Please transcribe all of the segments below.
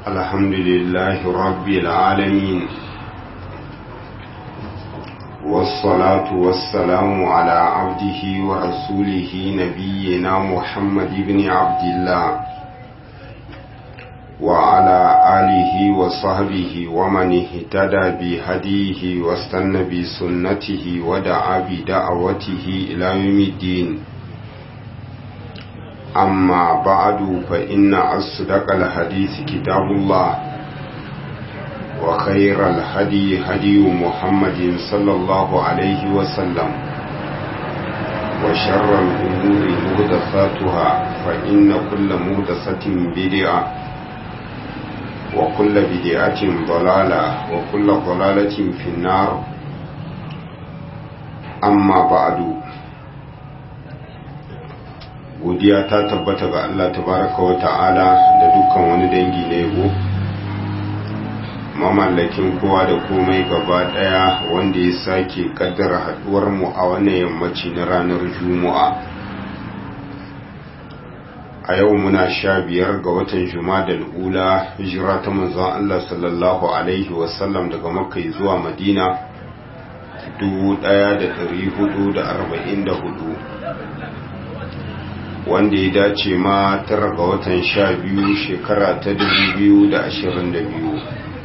الحمد لله رب العالمين والصلاة والسلام على عبده ورسوله نبينا محمد بن عبد الله وعلى آله وصحبه ومن اهتدى بهديه واستنى بسنته ودعا بدعوته إلى يوم الدين أما بعد فإن أصدق الحديث كتاب الله وخير الهدي هدي محمد صلى الله عليه وسلم وشر الأمور مهدثاتها فإن كل مهدثة بدعة وكل بدعة ضلالة وكل ضلالة في النار أما بعد godiya ta tabbata ga Allah tabaraka wa ta'ala da dukkan wani dangi na yabo mamallakin kowa da komai gaba daya wanda ya sake kaddara haduwar mu a wannan yammaci na ranar juma'a a yau muna sha biyar ga watan jumadal ula hijira ta manzon Allah sallallahu alaihi wasallam daga makka zuwa madina 1444 wanda ya dace ma tara ga watan sha biyu shekara ta biyu da ashirin da biyu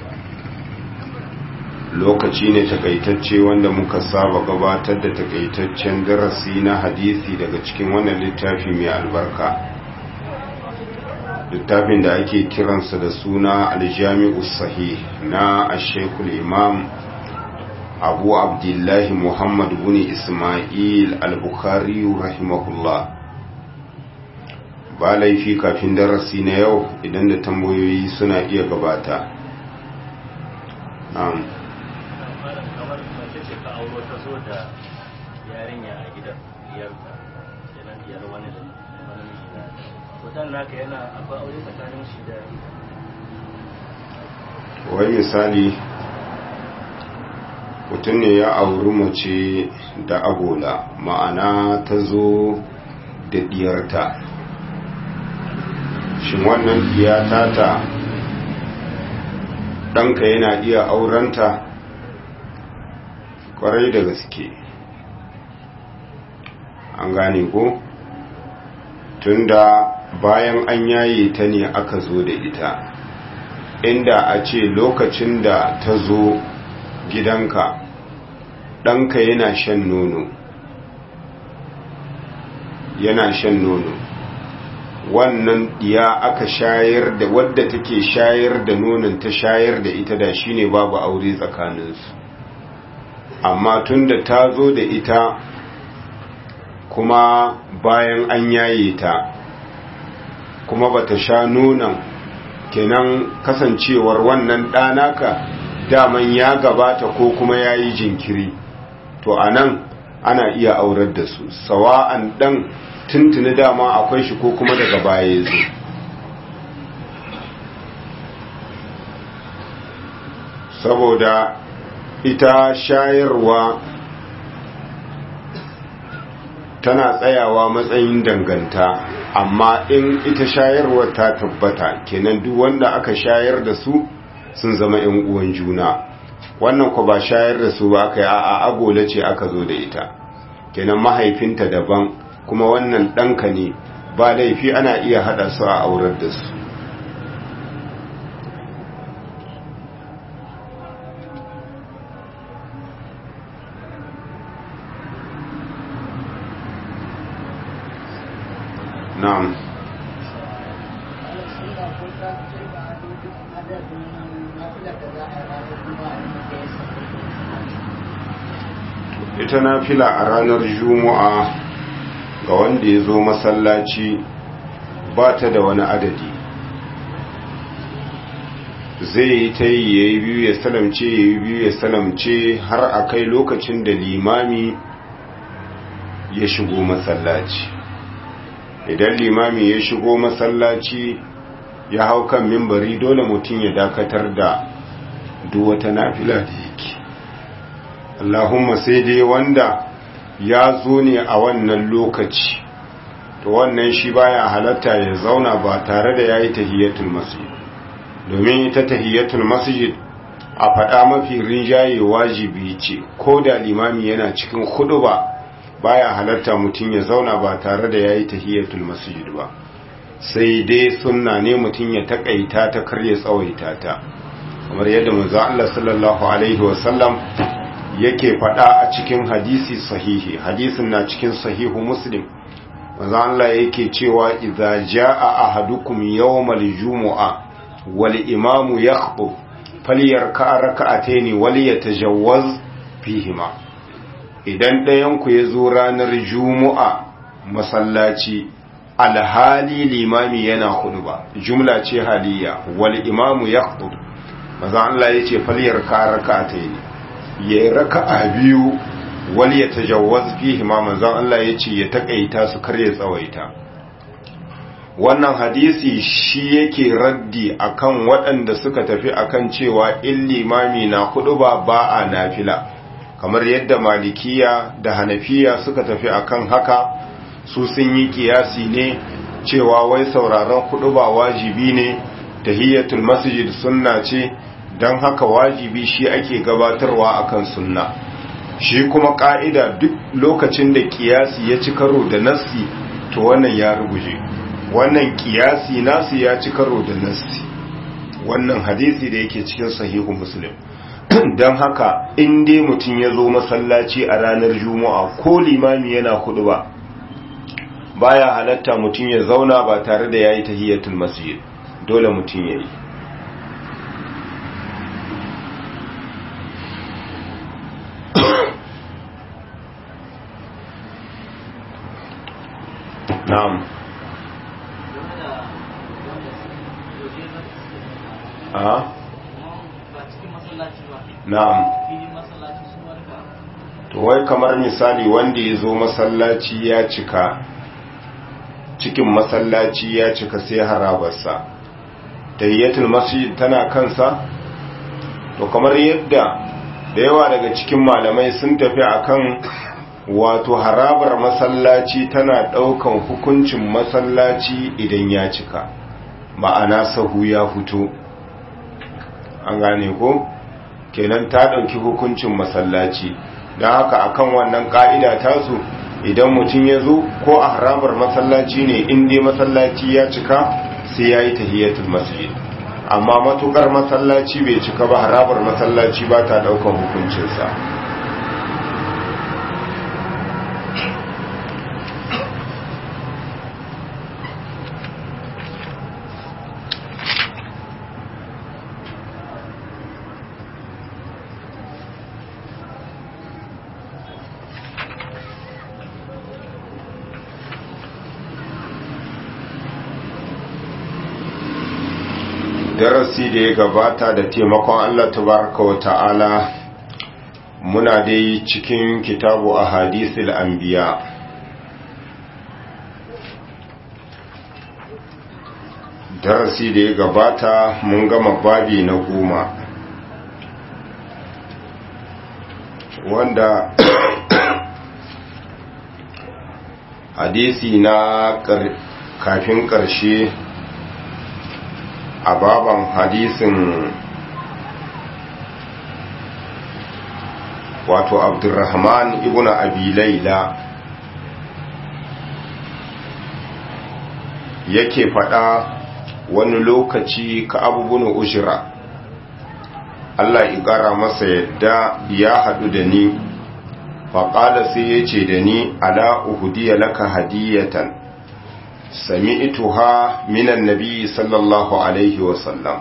lokaci ne takaitacce wanda muka saba gabatar da takaitaccen darasi na hadisi daga cikin wannan littafi mai albarka littafin da ake kiransa da suna aljami'u sahih na ashekul imam abu abdullahi muhammad bin ismail al-bukhari rahimahullah ba laifi kafin darasi na yau idan da tambayoyi suna iya gabata na'am kamar mace ce ka auro ta zo da yarinya a gidan diyarka yana diyar wani da wani miji na to dan naka yana akwai aure tsakanin shi da wai misali mutum ne ya auri mace da agola ma'ana ta zo da diyarta shin wannan diyata ta ɗanka yana iya aurenta ƙwarai da gaske an gane ko tunda bayan an yaye ta ne aka zo da ita inda a ce lokacin da ta zo gidanka ɗanka yana shan nono yana shan nono wannan diya aka shayar da wadda take shayar da nonon ta shayar da ita da shine babu aure tsakaninsu amma tunda ta zo da ita kuma bayan an yaye ta kuma bata sha nonon kenan kasancewar wannan ɗanaka daman ya gabata ko kuma ya yi jinkiri to a nan ana iya aurar da su sawa'an ɗan tuntuni dama akwai shi ko kuma daga baya ya zo saboda ita shayarwa tana tsayawa matsayin danganta amma in ita shayarwar ta tabbata kenan duk wanda aka shayar da su sun zama 'yan uwan juna wannan ku ba shayar da su ba aka yi a agola ce aka zo da ita kenan mahaifinta daban kuma wannan ɗanka ne ba laifi ana iya haɗa su a aurar da su na'am ita na fila a ranar juma'a ga wanda ya zo masallaci ba ta da wani adadi zai yi ta yi ya yi biyu ya salamce ya yi biyu ya salamce har a kai lokacin da limami ya shigo masallaci idan limami ya shigo masallaci ya hau kan mimbari dole mutum ya dakatar da duk wata nafila da yake Allahumma sai dai wanda ya zo ne a wannan lokaci to wannan shi baya halatta ya zauna ba tare da yayi tahiyatul masjid domin ita tahiyatul masjid a faɗa mafi rinjaye wajibi ce ko da limami yana cikin hudu ba baya halarta mutum ya zauna ba tare da yayi tahiyatul masjid ba sai dai sunna ne mutum ya takaita ta kar ya tsawaita ta kamar yadda manzo Allah sallallahu alaihi wasallam yake faɗa a cikin hadisi sahihi hadisin na cikin sahihu muslim manzo Allah yake cewa idza jaa ahadukum yawmal jumu'a wal imamu yakhutub falyarka rak'atayn wal yatajawwaz fihima idan ɗayan ku yazo ranar jumu'a masallaci alhali limami yana ba jumla ce haliya wal imamu yakhutub manzo Allah yace falyarka rak'atayn ya raka'a biyu wal ya tajawwaz fihi ma manzon Allah yace ya takaita su kar ya tsawaita wannan hadisi shi yake raddi akan waɗanda suka tafi akan cewa in limami na hudu ba ba a nafila kamar yadda malikiya da hanafiya suka tafi akan haka su sun yi kiyasi ne cewa wai sauraron hudu ba wajibi ne tahiyatul masjid sunna ce don haka wajibi shi ake gabatarwa akan sunna shi kuma ka'ida duk lokacin da kiyasi ya ci karo da nassi to wannan ya ruguje wannan kiyasi nasu ya ci karo da nassi wannan hadisi da yake cikin sahihu muslim don haka in dai mutum ya zo masallaci a ranar juma'a ko limami yana kudu ba baya halatta mutum ya zauna ba tare da yayi tahiyatul masjid dole mutum yayi na'am a na'am to wai kamar misali wanda ya zo masallaci ya cika cikin masallaci ya cika sai harabarsa tayyatul masjid tana kansa to kamar yadda da yawa daga cikin malamai sun tafi akan wato harabar masallaci tana daukan hukuncin masallaci idan ya cika ma'ana sahu ya fito an gane ko kenan ta dauki hukuncin masallaci don haka akan wannan ka'ida tasu idan mutum ya zo ko a harabar masallaci ne inda masallaci ya cika sai ya yi tahiyatul masjid amma matukar masallaci bai cika ba harabar masallaci ba ta daukan hukuncinsa darasi da ya gabata da taimakon Allah tabaraka wa ta'ala muna dai cikin kitabu a hadisul anbiya darasi da ya gabata mun gama babi na goma wanda hadisi na kafin ƙarshe a baban hadisin wato abdurrahman ibn abi laila yake fada wani lokaci ka abubuwan ujira Allah ƙara masa yadda ya haɗu da ni faƙala sai ya ce da ni ala uhudiya laka hadiyatan سمعتها من النبي صلى الله عليه وسلم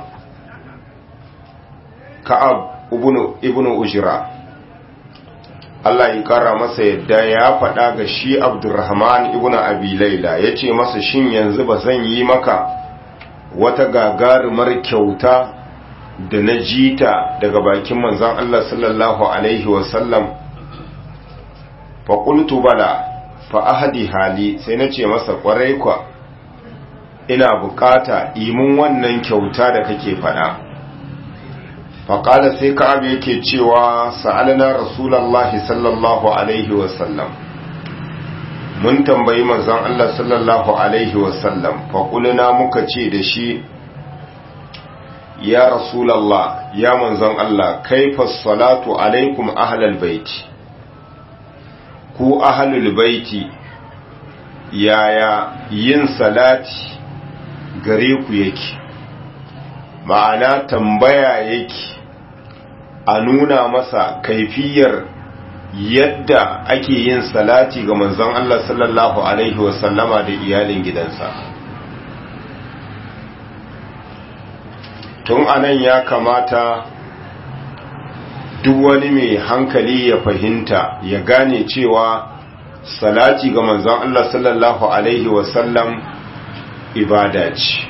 كعب ابن ابن أجرا Allah ya kara masa yadda ya faɗa ga shi Abdurrahman ibn Abi Laila ya ce masa shin yanzu ba zan yi maka wata gagarumar kyauta da na jita daga bakin manzon Allah sallallahu Alaihi wasallam faƙultu bala fa ahadi hali sai na ce masa kwarai kwa ina bukata imin wannan kyauta da kake fada faƙala sai ka'ab yake cewa sa'alna rasulallahi sallallahu alaihi wasallam mun tambayi manzon Allah sallallahu alaihi wasallam faƙulna muka ce da shi ya rasulallah ya manzon Allah kaifa salatu alaikum ahlal baiti ku ahlul baiti yaya yin salati gare ku yake ma'ana tambaya yake a nuna masa kaifiyar yadda ake yin salati ga manzon Allah sallallahu alaihi wasallama da iyalin gidansa tun anan ya kamata duk wani mai hankali ya fahimta ya gane cewa salati ga manzon Allah sallallahu alaihi wasallam ibada ce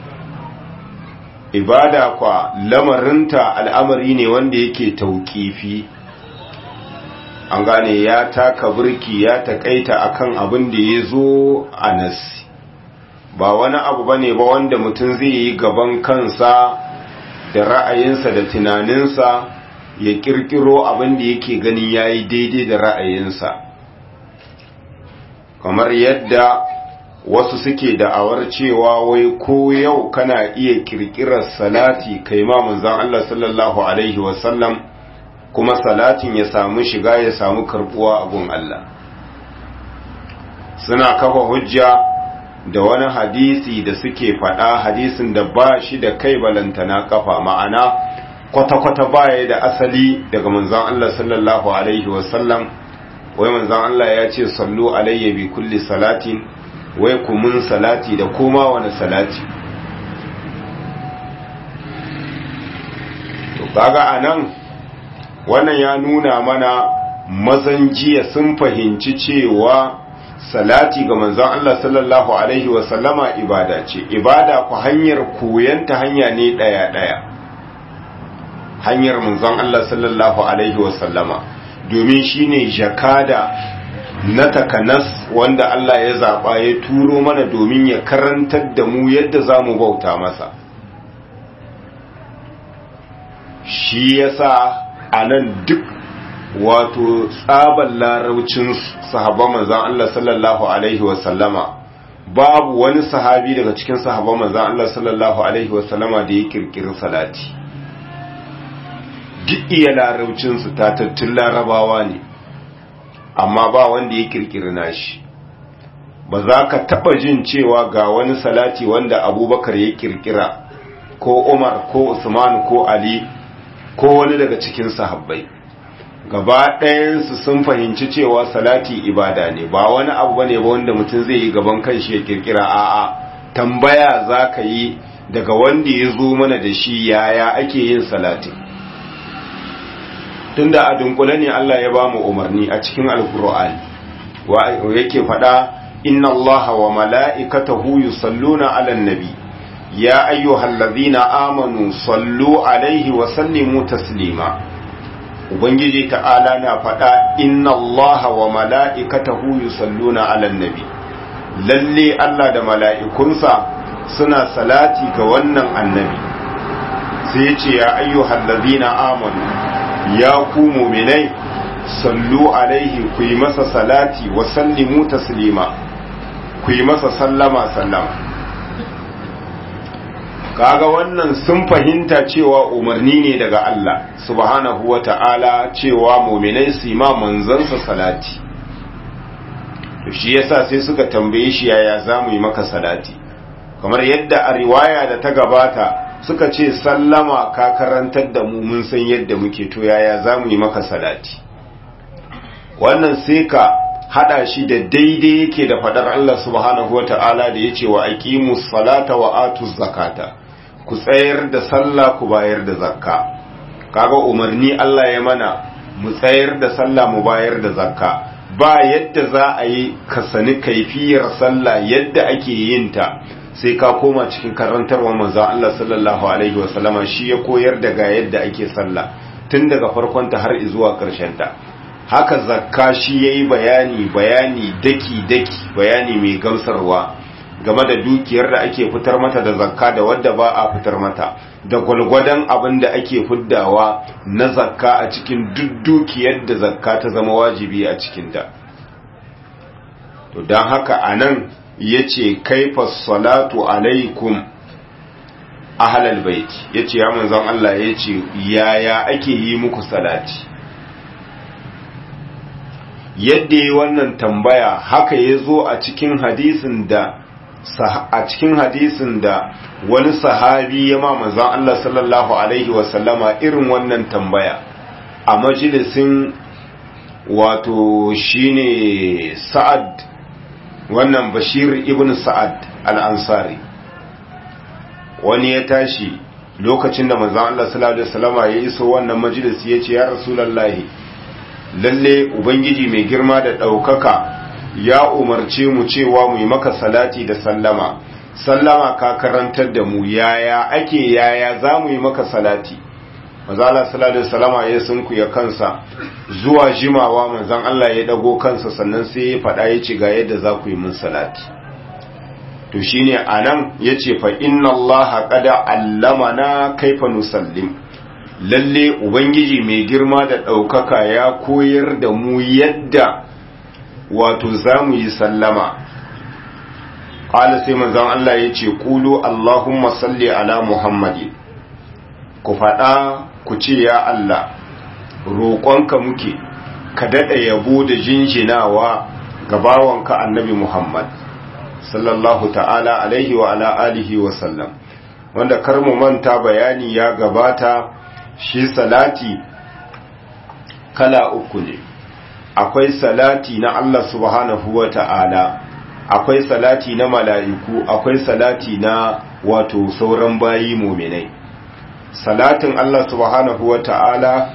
ibada kwa lamarinta al'amari ne wanda yake tauƙifi an gane ya taka birki ya taƙaita akan abin da ya zo a nasi ba wani abu ba ne ba wanda mutum zai yi gaban kansa da ra'ayinsa da tunaninsa ya kirkiro abin da yake gani ya yi daidai da ra'ayinsa kamar yadda wasu suke da'awar cewa wai ko yau kana iya kirkirar salati kai ma manzon Allah sallallahu alaihi wasallam kuma salatin ya samu shiga ya samu karbuwa a gun Allah suna kafa hujja da wani hadisi da suke faɗa hadisin da ba shi da kai balantana kafa ma'ana kwata-kwata baya da asali daga manzon Allah sallallahu alaihi wasallam wai manzon Allah ya ce sallu alayya bi kulli salatin wai kumun salati da koma wani salati to kaga anan wannan ya nuna mana mazan jiya sun fahimci cewa salati ga manzon Allah sallallahu alaihi wasallama ibada ce ibada ku hanyar koyanta hanya ne daya daya hanyar manzon Allah sallallahu alaihi wasallama domin shine jakada na takanas wanda Allah ya zaba ya turo mana domin ya karantar da mu yadda zamu bauta masa shi yasa anan duk wato tsaban laraucin sahabban manzan Allah sallallahu Alaihi wasallama babu wani sahabi daga cikin sahabban manzan Allah sallallahu Alaihi wasallama da ya kirkiri salati duk iya laraucinsu tatattun larabawa ne amma ba wanda ya kirkiri nashi ba za ka taba jin cewa ga wani salati wanda abubakar ya kirkira ko umar ko usman ko ali ko wani daga cikin sahabbai gaba ɗayansu sun fahimci cewa salati ibada ne ba wani abu bane ba wanda mutum zai yi gaban kanshi ya kirkira a'a tambaya za ka yi daga wanda ya zo mana da shi yaya ake yin salati tunda a dunkule ne Allah ya ba mu umarni a cikin alkur'ani wa yake faɗa inna allaha wa mala'ikatahu yusalluna 'alan nabi ya ayyuhallazina amanu sallu alaihi wa sallimu taslima ubangiji ta'ala na faɗa inna allaha wa mala'ikatahu yusalluna 'alan nabi lalle Allah da mala'ikunsa suna salati ga wannan annabi sai ya ce ya ayyuhallazina amanu ya ku mu'minai sallu alaihi ku yi masa salati wa sallimu taslima ku yi masa sallama sallama kaga wannan sun fahimta cewa umarni ne daga Allah subhanahu wa ta'ala cewa muminai su ma manzansa salati to shi yasa sai suka tambaye shi yaya za mu yi maka salati kamar yadda a riwaya da ta gabata suka ce sallama ka karantar da mu mun san yadda muke to yaya za mu yi maka salati wannan sai ka hada shi da daidai yake da fadar Allah subhanahu wa ta'ala da ya ce wa aqimus salata wa atuz zakata ku tsayar da sallah ku bayar da zakka kaga umarni Allah ya mana mu tsayar da sallah mu bayar da zakka ba yadda za a yi ka sani kaifiyar sallah yadda ake yin ta sai ka koma cikin karantarwa manzo Allah sallallahu alaihi wasallama shi ya koyar da ga yadda ake sallah tun daga farkon ta har zuwa karshen ta haka zakka shi yayi bayani bayani daki daki bayani mai gamsarwa game da dukiyar da ake fitar mata da zakka da wadda ba a fitar mata da gwalgwadon abin da ake fiddawa na zakka a cikin duk dukiyar da zakka ta zama wajibi a cikinta to don haka a nan ya ce kaifa salatu alaikum ahlal bait yace ya manzon Allah yace yaya ake yi muku salati yadda yi wannan tambaya haka ya zo a cikin hadisin da a cikin hadisin da wani sahabi ya ma manzon Allah sallallahu alaihi wasallama irin wannan tambaya a majalisin wato shine sa'ad wannan bashir ibn sa'ad al-ansari wani ya tashi lokacin da manzon Allah sallallahu alaihi wasallama ya iso wannan majalisi ya ce ya rasulullahi lalle ubangiji mai girma da ɗaukaka ya umarce mu cewa mu yi maka salati da sallama sallama ka karantar da mu yaya ake yaya za mu yi maka salati mazala salatu salama ya sunku ya kansa zuwa jimawa manzan Allah ya dago kansa sannan sai ya faɗa ya ce ga yadda za ku yi mun salati to shine anan yace fa inna Allah qad allamana kaifa nusallim lalle ubangiji mai girma da ɗaukaka ya koyar da mu yadda wato za mu yi sallama ƙala sai manzon Allah ya ce ƙulu Allahumma salli ala Muhammadi ku faɗa ku ce ya Allah roƙonka muke ka daɗa yabo da jinjinawa ga bawanka annabi Muhammad sallallahu ta'ala alaihi wa ala alihi wa sallam wanda kar mu manta bayani ya gabata shi salati kala uku ne akwai salati na Allah subhanahu wa ta'ala akwai salati na mala'iku akwai salati na wato sauran bayi muminai salatin Allah subhanahu wa ta'ala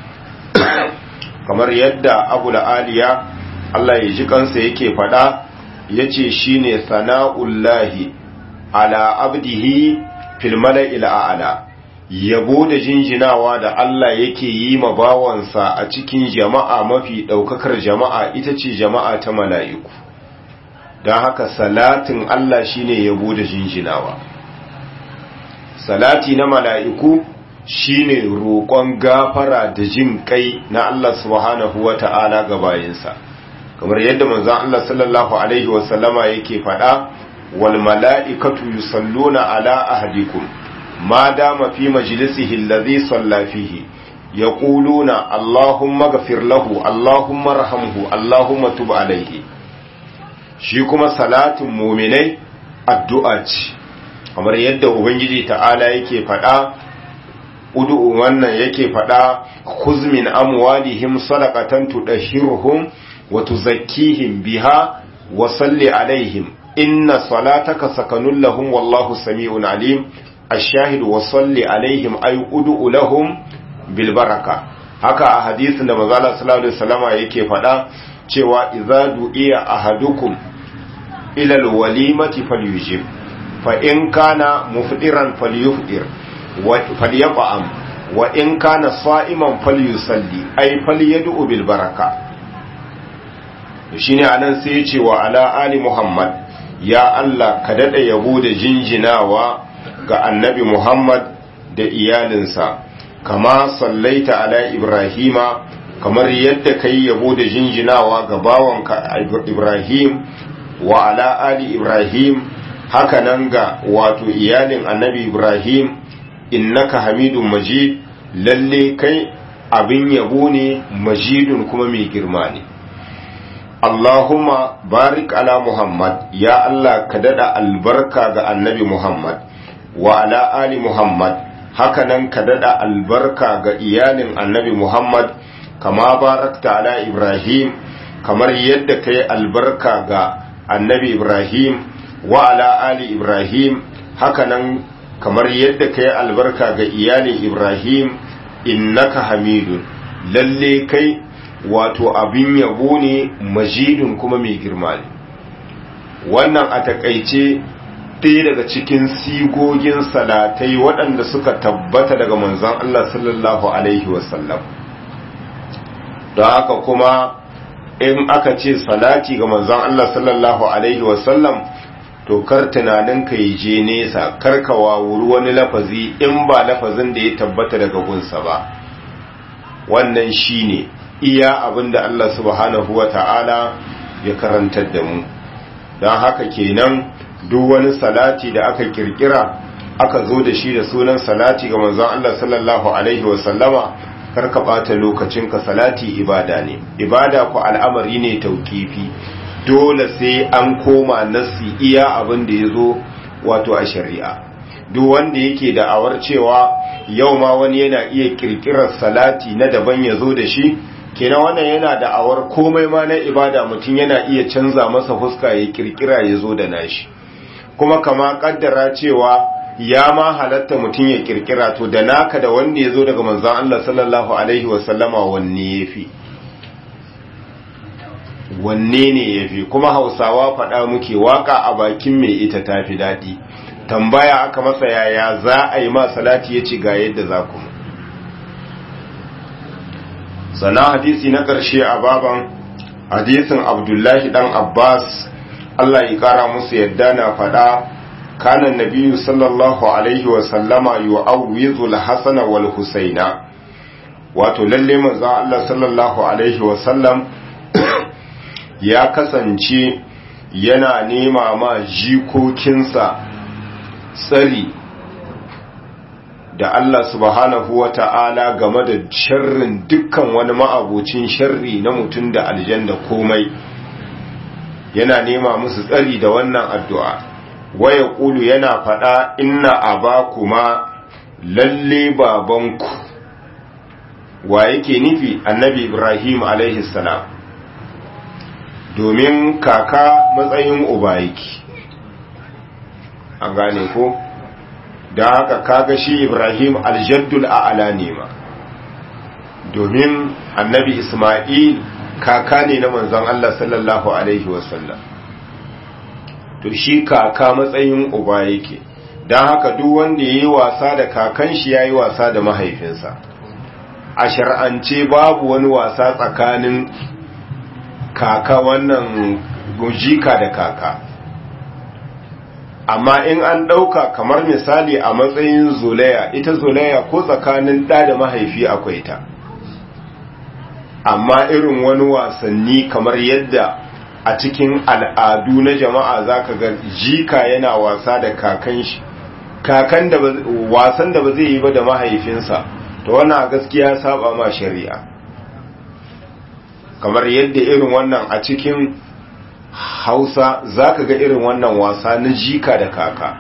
kamar yadda abu aliya Allah ya ji kansa yake fada ya ce shi ne sana'ullahi ala abdihi fil mala'il a'ala yabo da jinjinawa da Allah yake yi ma bawansa a cikin jama'a mafi ɗaukakar jama'a ita ce jama'a ta mala'iku don haka salatin Allah shine yabo da jinjinawa salati na mala'iku shine roƙon gafara da jin kai na Allah subhanahu wa ta'ala ga bayinsa kamar yadda manzon Allah sallallahu alaihi wasallama yake faɗa wal mala'ikatu yusalluna ala ahadikum ما دام في مجلسه الذي صلى فيه يقولون اللهم اغفر له اللهم ارحمه اللهم تب عليه shi kuma salatin muminai addu'a ce kamar yadda ubangiji ta'ala yake faɗa udu'u wannan yake faɗa kuzmin amwalihim sadaqatan tudahhiruhum wa tuzakkihim biha wa salli alaihim inna salataka sakanun lahum wallahu sami'un alim الشاهد وصلي عليهم أي أدعو لهم بالبركة haka a hadisin da manzala sallallahu alaihi wasallama yake faɗa cewa idza du'iya ahadukum ila alwalimati falyujib fa in kana mufdiran falyufdir wa falyaqam wa in kana sa'iman falyusalli ay falyad'u bil baraka shine anan sai ya ce wa ala ali muhammad ya Allah ka dada yabo da jinjinawa ga annabi Muhammad da iyalinsa, kama sallaita ala Ibrahima, kamar yadda ka yi yabo da jinjinawa ga bawanka Ibrahim wa ala ali Ibrahim, haka nan ga wato iyalin annabi Ibrahim, innaka hamidun majid, lalle kai abin yabo ne majidun kuma mai girma ne. Allahumma barik ala Muhammad, ya Allah ka dada albarka ga annabi Muhammad. wa ala ali Muhammad hakanan ka dada albarka ga iyalin annabi Muhammad kama barakta ala Ibrahim kamar yadda kai albarka ga annabi Ibrahim wa ala ali Ibrahim hakanan kamar yadda kai albarka ga iyalin Ibrahim innaka hamidun lalle kai wato abin yabo ne majidun kuma mai girma ne wannan a takaice ɗaya daga cikin sigogin salatai waɗanda suka tabbata daga manzon Allah sallallahu Alaihi wasallam don haka kuma in aka ce salati ga manzon Allah sallallahu Alaihi wasallam to kar tunanin ka yi je nesa kar ka wawuri wani lafazi in ba lafazin da ya tabbata daga gunsa ba wannan shine iya abin da Allah subhanahu wa ta'ala ya karantar da mu don haka kenan duk wani salati da aka kirkira aka zo da shi da sunan salati ga manzon Allah sallallahu alaihi wasallama karka bata lokacinka salati ibada ne ibada ku al'amari ne taukifi dole sai an koma nasi iya abin da ya zo wato a shari'a duk wanda yake da awar cewa yau ma wani yana iya kirkirar salati na daban ya zo da shi kenan wannan yana da awar komai ma na ibada mutum yana iya canza masa fuska ya kirkira ya zo da nashi kuma kama kaddara cewa ya ma halatta mutum ya kirkira to da naka da wanda ya zo daga manzan Allah sallallahu alaihi wasallama wanne ya fi wanne ne ya fi kuma hausawa faɗa muke waka a bakin mai ita ta fi daɗi tambaya aka masa yaya za a yi ma salati ya ci ga yadda za ku sana hadisi na ƙarshe a baban hadisin abdullahi ɗan abbas allah ya ƙara musu yadda na faɗa كان النبي صلى الله عليه وسلم يعوذ الحسن والحسين wato lalle manzo Allah sallallahu alaihi wasallam ya kasance yana nema ma jikokinsa tsari da Allah subhanahu wa ta'ala game da sharrin dukkan wani ma'abocin sharri na mutum da aljanna komai yana nema musu tsari da wannan addu'a waya ƙulu yana faɗa inna aba kuma lalle babanku wa yake nufi annabi ibrahim salam domin kaka matsayin uba yake an gane ko don haka kaga shi ibrahim aljaddul a'ala ne ma domin annabi isma'il kaka ne na manzon allah sallallahu alaihi wasallam to shi kaka matsayin uba yake don haka duk wanda ya yi wasa da kakan shi ya yi wasa da mahaifinsa a shar'ance babu wani wasa tsakanin kaka wannan jika da kaka amma in an ɗauka kamar misali a matsayin zolaya ita zolaya ko tsakanin ɗa da mahaifi akwai ta amma irin wani wasanni kamar yadda a cikin al'adu na jama'a zaka ga jika yana wasa da kakan shi kakan da wasan da ba zai yi ba da mahaifinsa to wannan gaskiya saba ma shari'a kamar yadda irin wannan a cikin hausa zaka ga irin wannan wasa na jika da kaka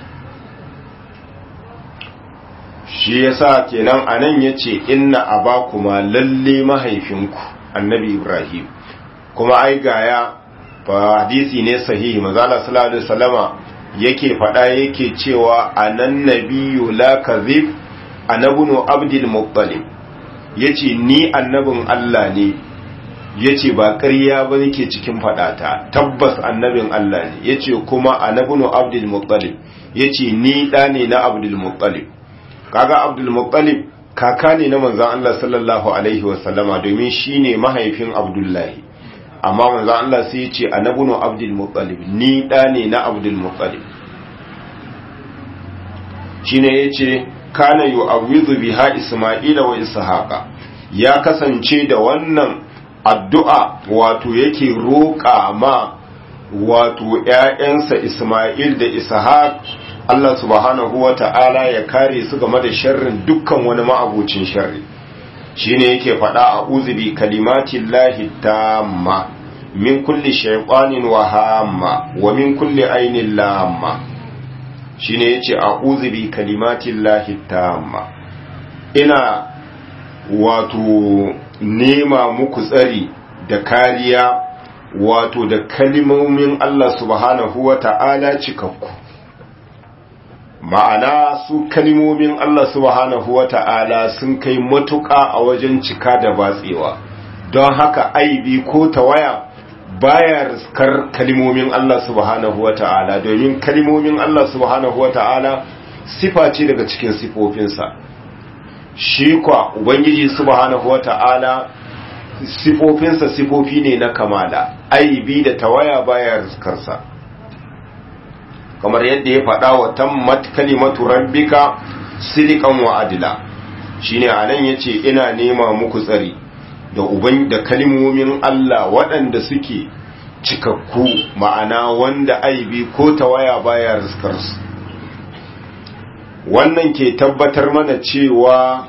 shi yasa kenan anan yace inna abakuma lalle mahaifinku annabi ibrahim kuma ai gaya fa hadisi ne sahihi manzala sallallahu alaihi wasallama yake fada yake cewa anan nabiyyu la kadhib anabunu abdul muttalib yace ni annabin Allah ne yace ba ƙarya ba nake cikin fadata tabbas annabin Allah ne yace kuma anabunu abdul muttalib yace ni da ne na abdul muttalib kaga abdul muttalib kaka ne na manzon Allah sallallahu alaihi wasallama domin shine mahaifin abdullahi amma manzo Allah sai ya ce anabunu abdul muttalib ni da ne na abdul muttalib shine yace kana yu'awwidhu biha isma'ila wa ishaqa ya kasance da wannan addu'a wato yake roƙa ma wato ƴaƴansa Isma'il da Ishaq Allah subhanahu wa ta'ala ya kare su game da sharrin dukkan wani ma'abucin sharri shine yake faɗa a uzubi kalimatin lahi tamma min kulli shaytanin wa hamma wa min kulli ainin lamma shine yace a uzubi kalimatin lahi tamma ina wato nema muku tsari da kariya wato da kalimomin Allah subhanahu wa ta'ala cikakku ma'ana su kalimomin Allah subhanahu wa ta'ala sun kai matuƙa a wajen cika da batsewa don haka aibi ko tawaya baya riskar kalimomin Allah subhanahu wa ta'ala domin kalimomin Allah subhanahu wa ta'ala sifa ce daga cikin sifofinsa shi kwa ubangiji subhanahu wa ta'ala sifofinsa sifofi ne na kamala aibi da tawaya baya riskarsa kamar yadda ya faɗa wa tammat kalimatu rabbika silikan wa adila shine anan yace ina nema muku tsari da uban da kalimomin Allah waɗanda suke cikakku ma'ana wanda aibi ko tawaya baya riskar su wannan ke tabbatar mana cewa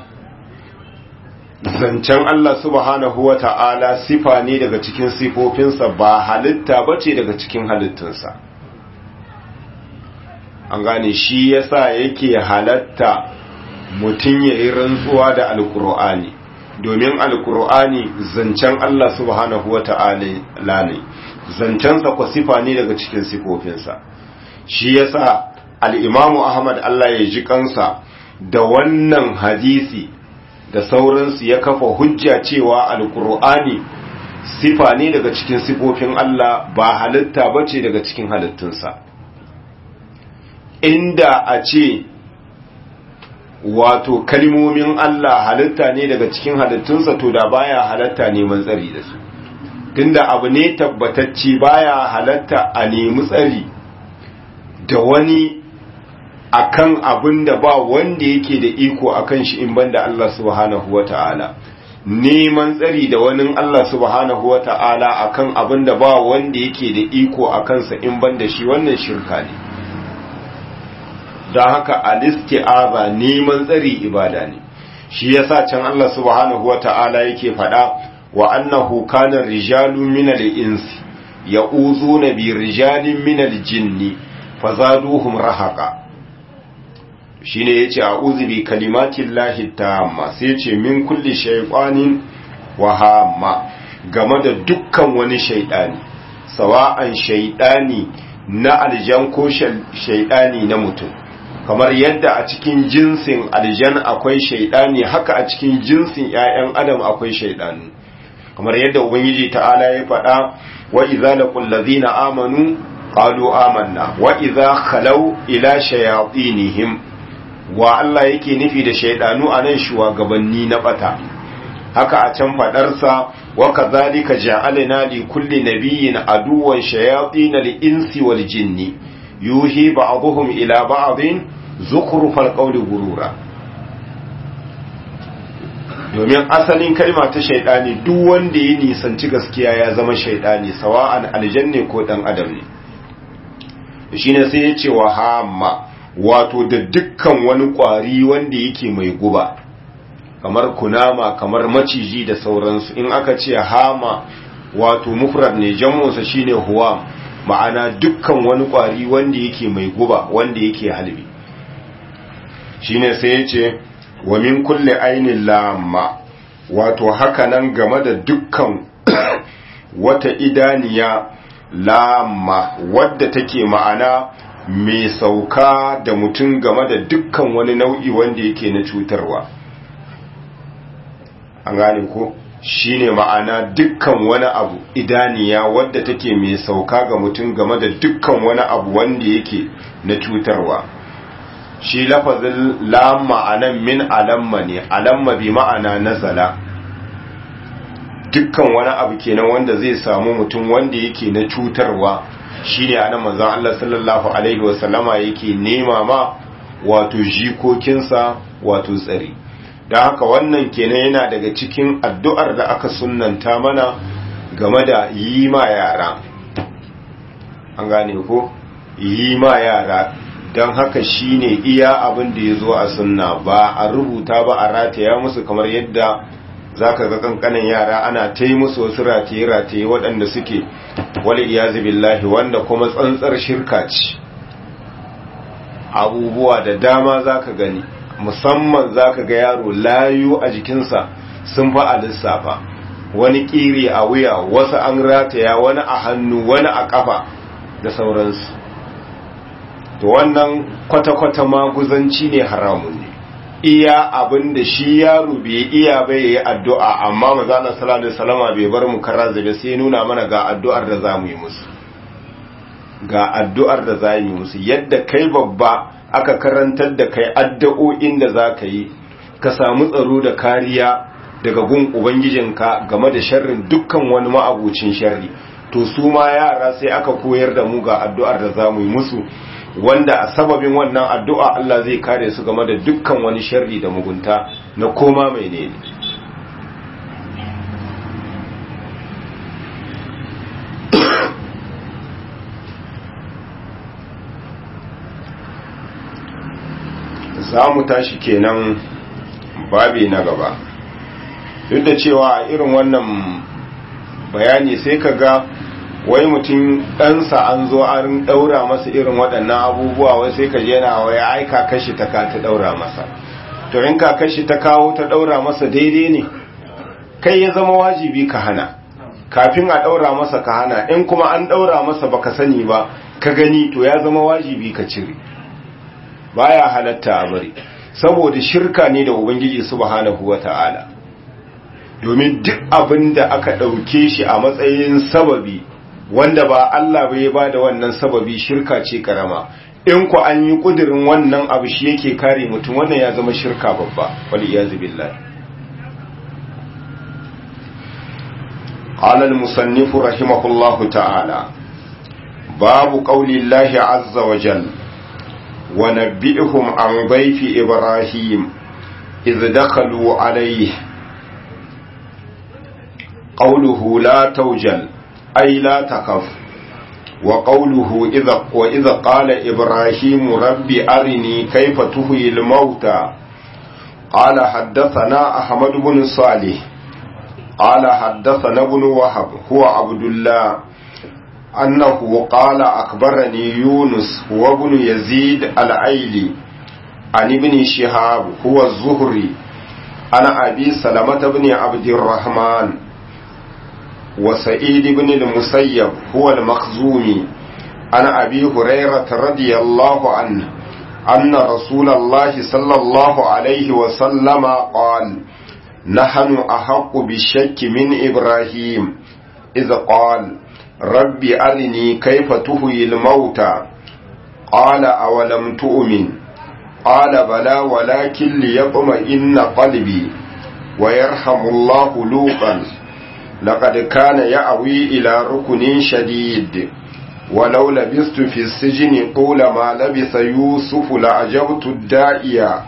zancen Allah subhanahu wa ta'ala sifa ne daga cikin sifofinsa ba halitta ba ce daga cikin halittunsa an gane shi yasa yake halatta mutum ya yi rantsuwa da alkur'ani domin alkur'ani zancen Allah subhanahu wa ta'ala ne zancensa kwa sifa ne daga cikin sifofinsa shi yasa al'imamu ahmad Allah ya ji kansa da wannan hadisi da sauransu ya kafa hujja cewa alkur'ani sifa ne daga cikin sifofin Allah ba halitta ba ce daga cikin halittunsa inda a ce wato kalmomin Allah halitta ne daga cikin halittunsa to da baya halatta neman tsari da su tunda abu ne tabbatacci baya halatta a nemi tsari da wani akan abin da ba wanda yake da iko akan shi in banda Allah subhanahu wata'ala neman tsari da wani Allah subhanahu wata'ala akan abin da ba wanda yake da iko akan sa in banda shi wannan shirka ne don haka alisti'aza neman tsari ibada ne shi yasa can Allah subhanahu wata'ala yake faɗa wa annahu kana rijalun minal insi ya'uzuna bi rijalin minal jinni fazaduhum rahaqa shine yace a'udhu bi kalimatillahi tamma sai yace min kulli shaytanin wa hamma game da dukkan wani shaydani sawa'an shaydani na aljan ko shaydani na mutum kamar yadda a cikin jinsin aljan akwai shaydani haka a cikin jinsin ƴaƴan adam akwai shaydani kamar yadda ubangiji ta'ala ya faɗa wa idza laqul ladina amanu qalu amanna wa idza khalaw ila shayatinihim wa Allah yake nufi da shaidanu a nan shugabanni na bata haka a can fadarsa wa kadhalika ja'alna li kulli nabiyyin aduwwan shayatin al-insi wal jinni yuhi ba'dhum ila ba'dhin zukhrufal qawli gurura domin asalin kalma ta shaidani duk wanda ya nisanci gaskiya ya zama shaidani sawa'an aljanne ko dan adam ne shine sai ya ce wa hamma wato da dukkan wani kwari wanda yake mai guba kamar kunama kamar maciji da sauransu in aka ce hama wato mufrad ne jam'unsa shine huwam ma'ana dukkan wani kwari wanda yake mai guba wanda yake halbi shine sai ya ce wa min kulli ainin lamma wato haka nan game da dukkan wata idaniya lamma wadda take ma'ana mai sauka da mutum game da dukkan wani nau'i wanda yake na cutarwa an gane ko shine ma'ana dukkan wani abu idaniya wadda take mai sauka ga mutum game da dukkan wani abu wanda yake na cutarwa shi lafazin lamma anan min alamma ne alamma bi ma'ana nazala dukkan wani abu kenan wanda zai samu mutum wanda yake na cutarwa shine anan manzon Allah sallallahu alaihi wasallama yake nema ma wato jikokinsa wato tsari don haka wannan kenan yana daga cikin addu'ar da aka sunnanta mana game da yi ma yara an gane ko yi ma yara don haka shine iya abin da ya zo a sunna ba a rubuta ba a rataya musu kamar yadda za ka ga kankanin yara ana ta yi musu wasu rataye-rataye waɗanda suke wali iyazu billahi wanda kuma tsantsar shirka ce abubuwa da dama za ka gani musamman za ka ga yaro layu a jikinsa sun fi a lissafa wani ƙiri a wuya wasu an rataya wani a hannu wani a ƙafa da sauransu to wannan kwata-kwata maguzanci ne haramun ne iya abin da shi yaro bai iya bai yi addu'a amma mazana salatu salama bai bar mu kara zabe sai nuna mana ga addu'ar da za mu yi musu ga addu'ar da za mu yi musu yadda kai babba aka karantar da kai addu'o'in da za ka yi ka samu tsaro da kariya daga gun ubangijinka game da sharrin dukkan wani ma'abucin sharri to su ma yara sai aka koyar da mu ga addu'ar da za mu yi musu wanda a sababin wannan addu'a Allah zai kare su game da dukkan wani sharri da mugunta na koma mai ne za mu tashi kenan babi na gaba duk da cewa irin wannan bayani sai ka ga wai mutum ɗansa an zo an ɗaura masa irin waɗannan abubuwa wai sai ka je na wai ai kakashi ta ka ta ɗaura masa to in kakashi ta kawo ta ɗaura masa daidai ne kai ya zama wajibi ka hana kafin a ɗaura masa ka hana in kuma an ɗaura masa baka sani ba ka gani to ya zama wajibi ka cire baya halatta a bari saboda shirka ne da ubangiji subhanahu wata'ala domin duk abin da aka ɗauke shi a matsayin sababi wanda ba Allah bai ba da wannan sababi shirka ce karama in ku an yi kudirin wannan abu shi yake kare mutum wannan ya zama shirka babba wal iyazu billahi قال المصنف رحمه الله تعالى باب قول الله عز وجل ونبئهم عن ضيف إبراهيم إذ دخلوا عليه قوله لا توجل أي لا تخف وقوله إذا وإذا قال إبراهيم رب أرني كيف تهي الموتى قال حدثنا أحمد بن صالح قال حدثنا ابن وهب هو عبد الله أنه قال أخبرني يونس هو ابن يزيد العيلي عن ابن شهاب هو الزهري عن أبي سلمة بن عبد الرحمن وسعيد بن المسيب هو المخزومي عن أبي هريرة رضي الله عنه أن رسول الله صلى الله عليه وسلم قال نحن أحق بالشك من إبراهيم إذ قال رب أرني كيف تهي الموتى قال أولم تؤمن قال بلى ولكن ليطمئن قلبي ويرحم الله لوطا لقد كان يأوي إلى ركن شديد ولو لبست في السجن طول ما لبث يوسف لعجبت الدائية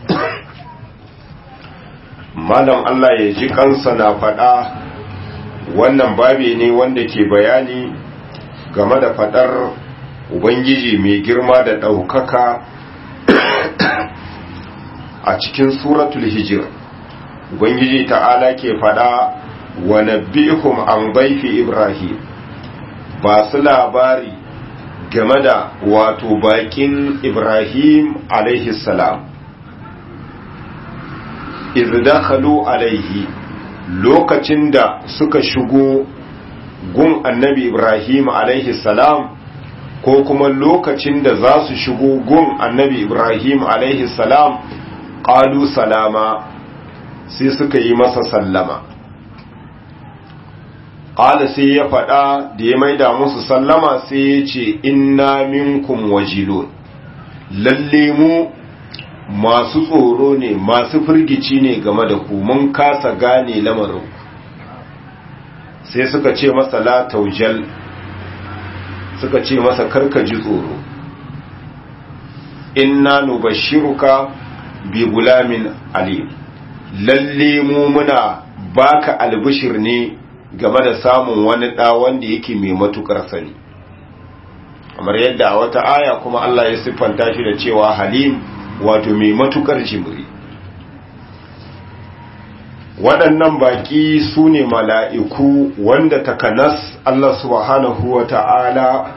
malam Allah ya ji kansa na faɗa wannan babi ne wanda ke bayani game da faɗar Ubangiji mai girma da ɗaukaka a cikin suratul hijir Ubangiji ta'ala ke faɗa wa nabbihum an baifi Ibrahim ba su labari game da wato bakin Ibrahim alaihi salam izdakhalu alaihi lokacin da suka shigo gun annabi Ibrahim alaihi salam ko kuma lokacin da za su shigo gun annabi Ibrahim alaihi salam qalu salama sai suka yi masa sallama qala sai ya faɗa da ya maida musu sallama sai ya ce inna minkum wajilun lalle mu masu tsoro ne masu firgici ne game da ku mun kasa gane lamarin sai suka ce masa la taujal suka ce masa karka ji tsoro inna nubashiruka bi gulamin alim lalle mu muna baka albishir ne game da samun wani ɗa wanda yake mai matukar sani kamar yadda a wata aya kuma Allah ya siffanta shi da cewa halim wato mai matukar jimri waɗannan baƙi su ne mala'iku wanda takanas Allah subhanahu wa ta'ala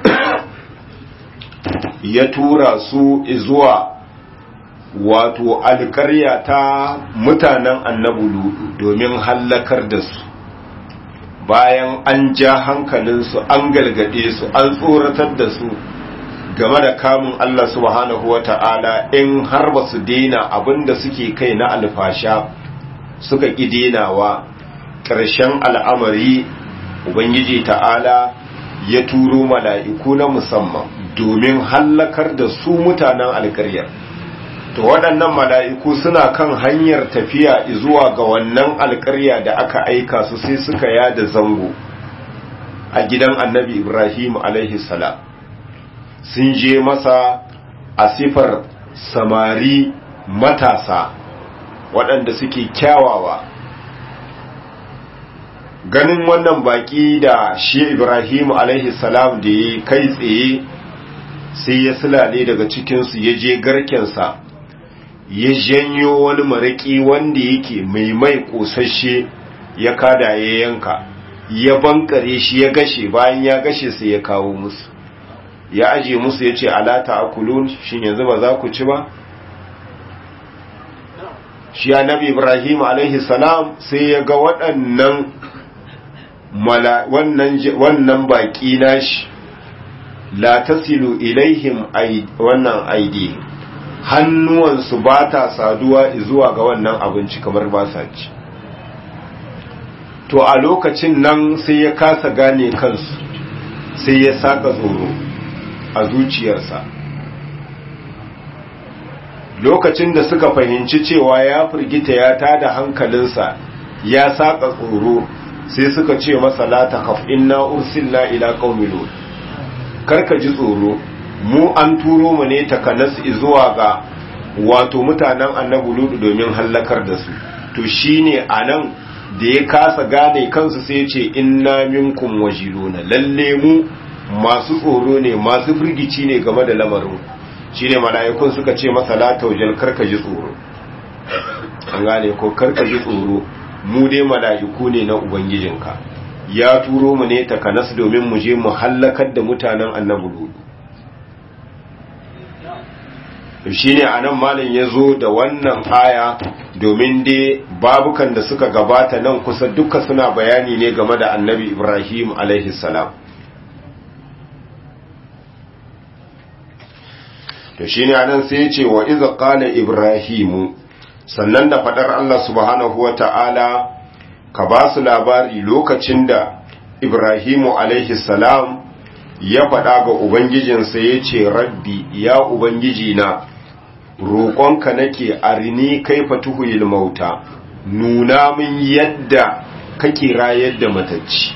ya tura su zuwa wato alƙarya ta mutanen annabu ludu domin hallakar da su bayan an ja hankalinsu an galgade su an tsoratar da su game da kamun Allah subhanahu wa ta'ala in har ba su daina abin da suke kai na alfasha suka ƙi denawa ƙarshen al'amari Ubangiji ta'ala ya turo mala'iku na musamman domin hallakar da su mutanen alƙaryar. To waɗannan mala'iku suna kan hanyar tafiya zuwa ga wannan alƙarya da aka aika su sai suka yada zango a gidan annabi Ibrahim alaihi salam. sun je masa a sifar samari matasa waɗanda suke kyawawa ganin wannan baƙi da shi ibrahim salam da ya kai tsaye sai ya silale daga cikinsu ya je garkensa ya janyo wani maraki wanda yake mai mai kosashe ya kada ya yanka ya bankare shi ya gashe bayan ya gashe sai ya kawo musu ya aje musu ya ce alata akulun shin yanzu ba za ku ci ba shi annabi ibrahim alaihi salam sai ya ga waɗannan wannan baƙi nashi la tasilu ilaihim wannan aidi hannuwansu ba ta saduwa zuwa ga wannan abinci kamar ba sa ci to a lokacin nan sai ya kasa gane kansu sai ya saka tsoro a zuciyarsa lokacin da suka fahimci cewa ya firgita ya tada hankalinsa ya saka tsoro sai suka ce masa la takhaf inna ursilna ila qaumi lut karka ji tsoro mu an turo mu ne takanas zuwa ga wato mutanen annabi lut domin hallakar da su to shine anan da ya kasa gane kansu sai ce inna minkum wajiluna lalle mu masu tsoro ne masu firgici ne game da lamarin shine mala'ikun suka ce masa la taujal karka ji tsoro an gane ko karka ji tsoro mu dai mala'iku ne na ubangijinka ya turo mu ne takanas domin mu je mu hallakar da mutanen annabi ludu shine anan malam ya zo da wannan aya domin dai babukan da suka gabata nan kusa duka suna bayani ne game da annabi ibrahim alaihi salam to shine anan sai ya ce wa iza qala ibrahimu sannan da fadar Allah subhanahu wata'ala ka ba su labari lokacin da ibrahimu alaihi salam ya faɗa ga ubangijinsa ya ce rabbi ya ubangiji na roƙonka nake arini kaifa tuhuyil mauta nuna min yadda kake rayar da matacci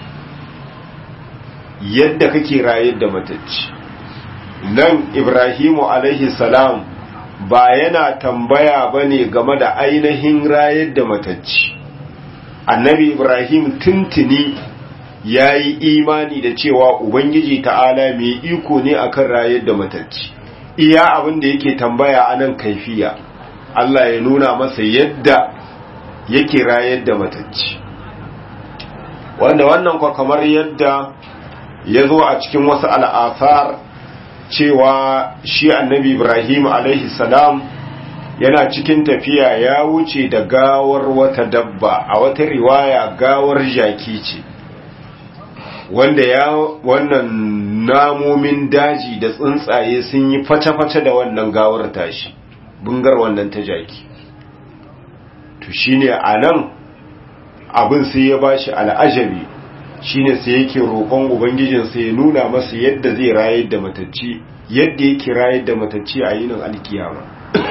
yadda kake rayar da matacci nan ibrahimu alaihi salam ba yana tambaya ba ne game da ainihin rayar da matacci annabi ibrahim tuntuni ya yi imani da cewa ubangiji ta'ala mai iko ne akan rayar da matacci iya abin da yake tambaya a nan kaifiya allah ya nuna masa yadda yake rayar da matacci wanda wannan kwa kamar yadda ya zo a cikin wasu al'asar cewa shi annabi ibrahim alaihi salam yana cikin tafiya ya wuce da gawar wata dabba a wata riwaya gawar jaki ce wanda ya wannan namomin daji da tsuntsaye sun yi face-face da wannan gawar tashi bungar wannan ta jaki to shine a nan abin sai ya bashi al'ajabi shine sai yake roƙon ubangijin sai ya nuna masa yadda zai rayar da matacci yadda yake rayar da matacci a yinin alkiyama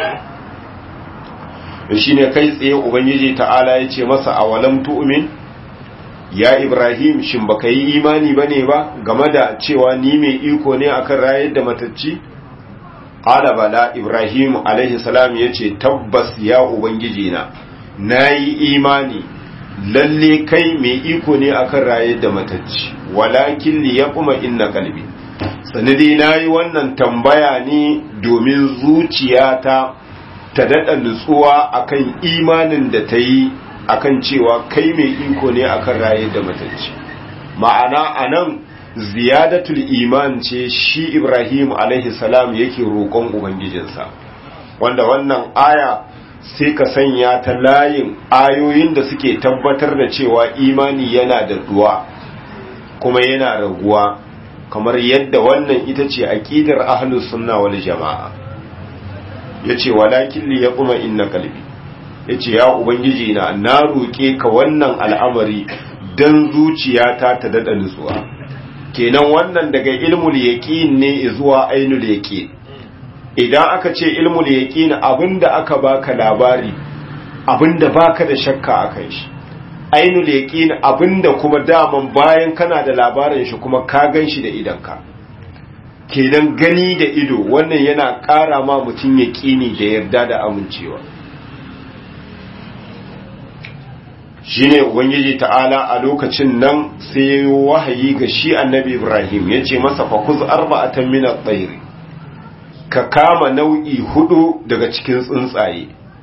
shine kai tsaye ubangiji ta'ala ya ce masa a walam tu'min ya ibrahim shin baka yi imani bane ba game da cewa ni mai iko ne akan rayar da matacci qala bala ibrahim alaihi salam yace tabbas ya ubangiji na nayi imani lalle kai mai iko ne akan rayar da matacci walakin li yaquma inna qalbi sanadi nayi wannan tambaya ne domin zuciyata ta dada nutsuwa akan imanin da ta yi akan cewa kai mai iko ne akan rayar da matacci ma'ana anan ziyadatul iman ce shi Ibrahim alaihi salam yake roƙon ubangijinsa wanda wannan aya sai ka sanya ta layin ayoyin da suke tabbatar da cewa imani yana da duwa kuma yana raguwa kamar yadda wannan ita ce aqidar ahlus sunna wal jamaa yace walakin li yaquma inna qalbi yace ya ubangiji na na roke ka wannan al'amari dan zuciyata ta dada nutsuwa kenan wannan daga ilmul yaqin ne zuwa ainul yaqin idan aka ce ilmul yaqin abinda aka baka labari abinda baka da shakka akan shi ainul yaqin abinda kuma daman bayan kana da labarin shi kuma ka ganshi da idanka kenan gani da ido wannan yana ƙara ma mutum yaqini da yarda da amincewa shine ubangiji ta'ala a lokacin nan sai ya yi wahayi ga shi annabi ibrahim ya ce masa fakuz arba'atan min at-tayr ka kama nau'i hudu daga cikin tsuntsaye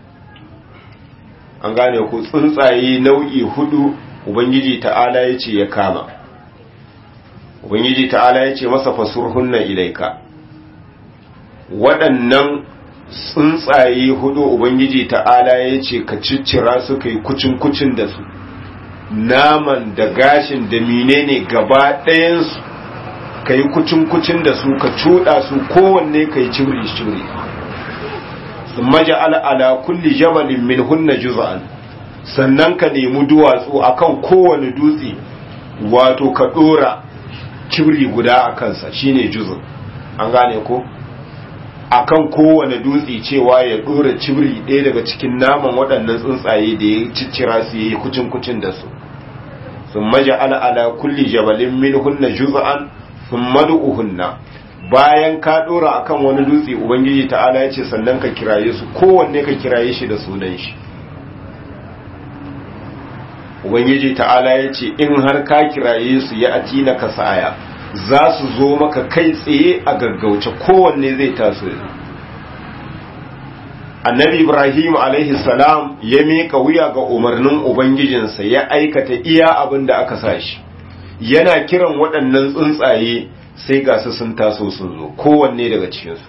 an gane ku tsuntsaye nau'i hudu ubangiji ta'ala ya ce ya kama ubangiji ta'ala ya ce masa fasurhunna ilaika waɗannan tsuntsaye hudu ubangiji ta'ala ya ce ka ciccira su kai kucin-kucin da su naman da gashin da menene gaba ɗayansu ka yi kucin-kucin da su ka cuɗa su kowanne ka yi cibiri-cibiri sun maja al'ala kulli jabalin min hunna juz'an sannan ka nemi duwatsu akan kowane dutse wato ka ɗora cibiri guda a kansa shine juz'an an gane ko akan kowane dutse cewa ya ɗora cibiri ɗaya daga cikin naman waɗannan tsuntsaye da ya ciccira su yi kucin-kucin da su sun maja al'ala kulli jabalin min hunna juz'an sun madu'uhunna bayan ka dora akan wani dutse ubangiji ta'ala ya ce sannan ka kiraye su kowanne ka kiraye shi da sunan shi ubangiji ta'ala ya ce in har ka kiraye su ya atina ka sa'aya za su zo maka kai tsaye a gaggauce kowanne zai taso annabi ibrahim alaihi salam ya miƙa wuya ga umarnin ubangijinsa ya aikata iya abin da aka sa shi yana kiran waɗannan tsuntsaye sai ga su sun taso sun zo kowanne daga cikinsu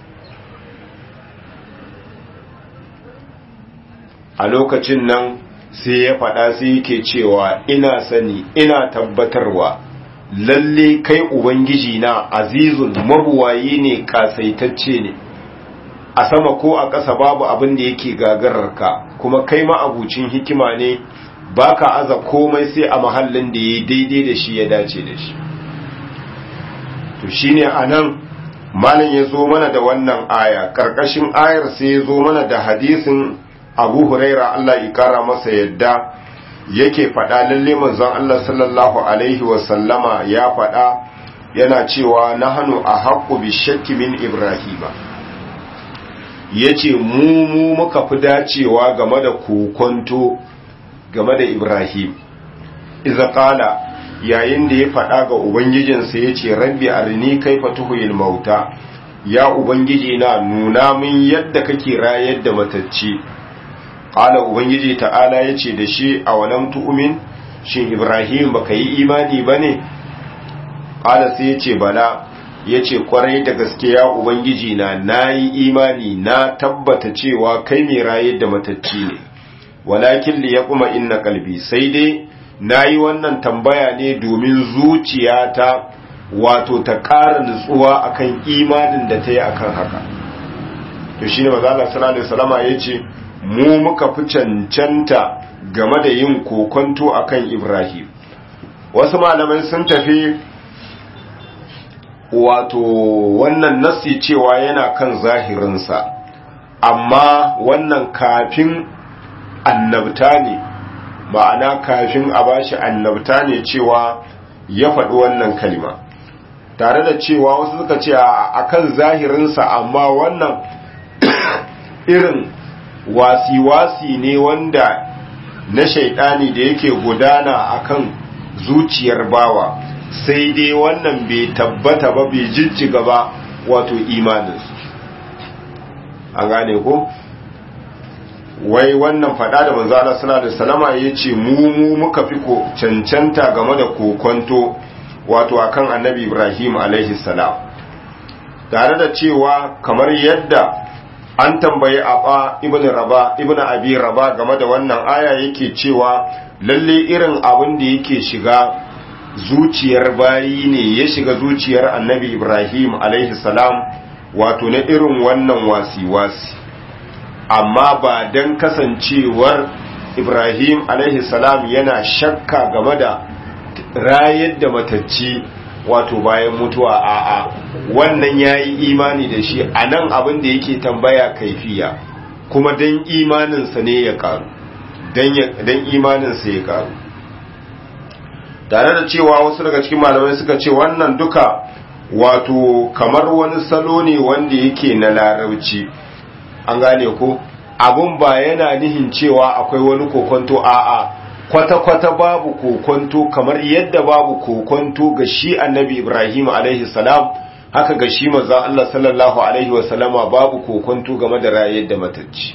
a lokacin nan sai ya faɗa sai yake cewa ina sani ina tabbatarwa lalle kai ubangiji na azizun mabuwayi ne kasaitacce ne a sama ko a ƙasa babu abin da yake gagararka kuma kai ma abucin hikima ne baka aza komai sai a mahallin da ya daidai da shi ya dace da shi to shine anan malam ya zo mana da wannan aya karkashin ayar sai ya zo mana da hadisin abu huraira Allah ya kara masa yadda yake faɗa lalle manzon Allah sallallahu alaihi wasallama ya faɗa yana cewa nahanu a haƙƙu bi shakki min ibrahima yace mu mu muka fi dacewa game da kokonto game da Ibrahim iza qala yayin da ya faɗa ga ubangijinsa yace rabbi arini kaifa tuhil mauta ya ubangiji na nuna min yadda kake rayar da matacce qala ubangiji ta'ala yace da shi awalam tu'min shin Ibrahim baka yi imani bane qala sai yace bala yace kwarai da gaske ya ubangiji na nayi imani na tabbata cewa kai mai rayar da matacce ne walakin li yaquma inna qalbi sai dai nayi wannan tambaya ne domin zuciyata wato ta ƙara nutsuwa akan imanin da ta yi akan haka to shine manzo Allah sallallahu alaihi wasallama yace mu muka fi cancanta game da yin kokonto akan Ibrahim wasu malamai sun tafi wato wannan nasi cewa yana kan zahirinsa amma wannan kafin annabta ne ma'ana kafin a bashi annabta ne cewa ya faɗi wannan kalima tare da cewa wasu suka ce a kan zahirinsa amma wannan irin wasi-wasi ne wanda na shaidani da yake gudana akan zuciyar bawa sai dai wannan bai tabbata ba bai jijjiga ba wato imaninsu an gane ko wai wannan fada da manzala sallallahu alaihi wasallama yace mu mu muka fi ko cancanta game da kokonto wato akan annabi Ibrahim alaihi salam tare da cewa kamar yadda an tambayi aba ibn raba ibn abi raba game da wannan aya yake cewa lalle irin abin da yake shiga zuciyar bayi ne ya shiga zuciyar annabi Ibrahim alaihi salam wato na irin wannan wasi-wasi amma ba don kasancewar Ibrahim alaihi salam yana shakka game da rayar da matacci wato bayan mutuwa a'a wannan ya yi imani da shi a nan abin da yake tambaya kaifiya kuma don imaninsa ne ya karu don imaninsa ya karu tare da cewa wasu daga cikin malamai suka ce wannan duka wato kamar wani salo ne wanda yake na larauci an gane ko abun ba yana nihin cewa akwai wani kokonto a'a kwata-kwata babu kokonto kamar yadda babu kokonto ga shi annabi ibrahim alaihi salam haka ga shi maza Allah sallallahu alaihi wasallama babu kokonto game da rayar da matacci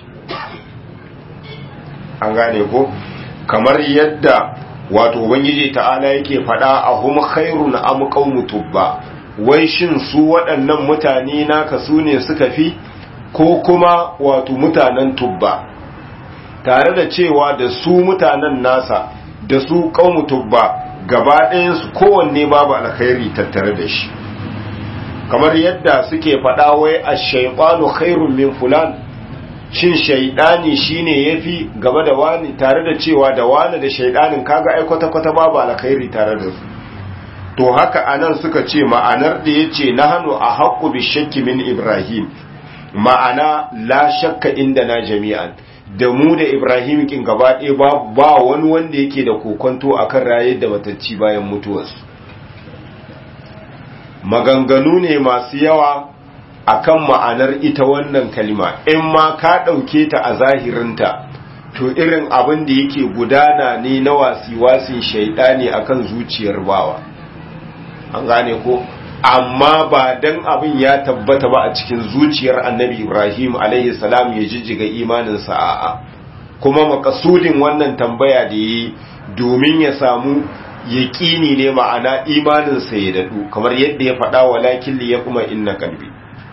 an gane ko kamar yadda wato ubangiji ta'ala yake faɗa a hum khairun am qaumu tubba wai shin su waɗannan mutane naka su ne suka fi ko kuma wato mutanen tubba tare da cewa da su mutanen nasa da su qaumu tubba gaba ɗayansu kowanne babu alkhairi tattare da shi kamar yadda suke faɗa wai ash-shaytanu khairun min fulan shin shaidani shine yafi gaba da wani tare da cewa da wani da shaidanin kaga ai kwata kwata babu alkhairi tare da su to haka anan suka ce ma'anar da yace nahnu a haqqu bi shakki min ibrahim ma'ana la shakka inda na jami'an da mu da ibrahim kin gaba ɗaya ba ba wani wanda yake da kokonto akan rayar da matacci bayan mutuwarsu maganganu ne masu yawa akan ma'anar ita wannan kalima in ma ka ɗauke ta a zahirinta to irin abin da yake gudana ne na wasi-wasin shaidani akan zuciyar bawa an gane ko amma ba dan abin ya tabbata ba a cikin zuciyar annabi ibrahim alaihi salam ya jijjiga imaninsa a'a kuma makasudin wannan tambaya da yi domin ya samu yaƙini ne ma'ana imaninsa ya daɗu kamar yadda ya faɗa walakin li ya kuma inna kalbi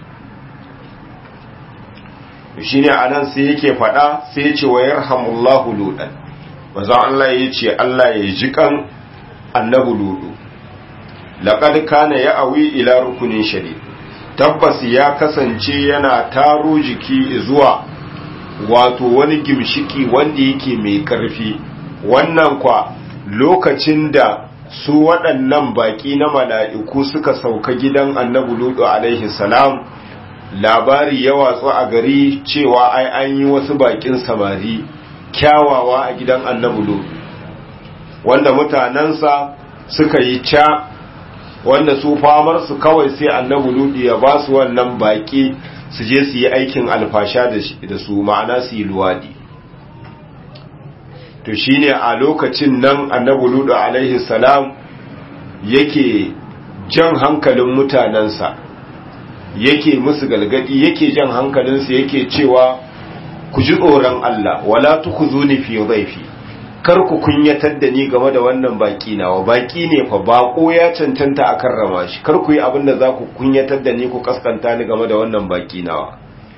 shi ne a nan sai yake faɗa sai ya ce wa yarhamullahu ludan maza Allah ya ce Allah ya ji kan annabu ludu laƙad kana ya awi ila rukunin shari tabbas ya kasance yana taro jiki zuwa wato wani gimshiki wanda yake mai ƙarfi wannan kwa lokacin da su waɗannan baƙi na mala'iku suka sauka gidan annabu ludu alaihi salam labari ya watsu a gari cewa ai an yi wasu bakin samari kyawawa a gidan annabi lut wanda mutanensa suka yi ca wanda su famar su kawai sai annabi lut ya ba su wannan baki su je su yi aikin alfasha da su ma'ana su yi luwadi to shine a lokacin nan annabi lut alaihi salam yake jan hankalin mutanensa yake musu galgadi yake jan hankalinsu yake cewa ku ji tsoron Allah wala tukhuzuni fi dhaifi kar ku kunyatar da ni game da wannan baki nawa baki ne fa bako ya cancanta a karrama shi kar ku yi abin da za ku kunyatar da ni ku kaskanta ni game da wannan baki nawa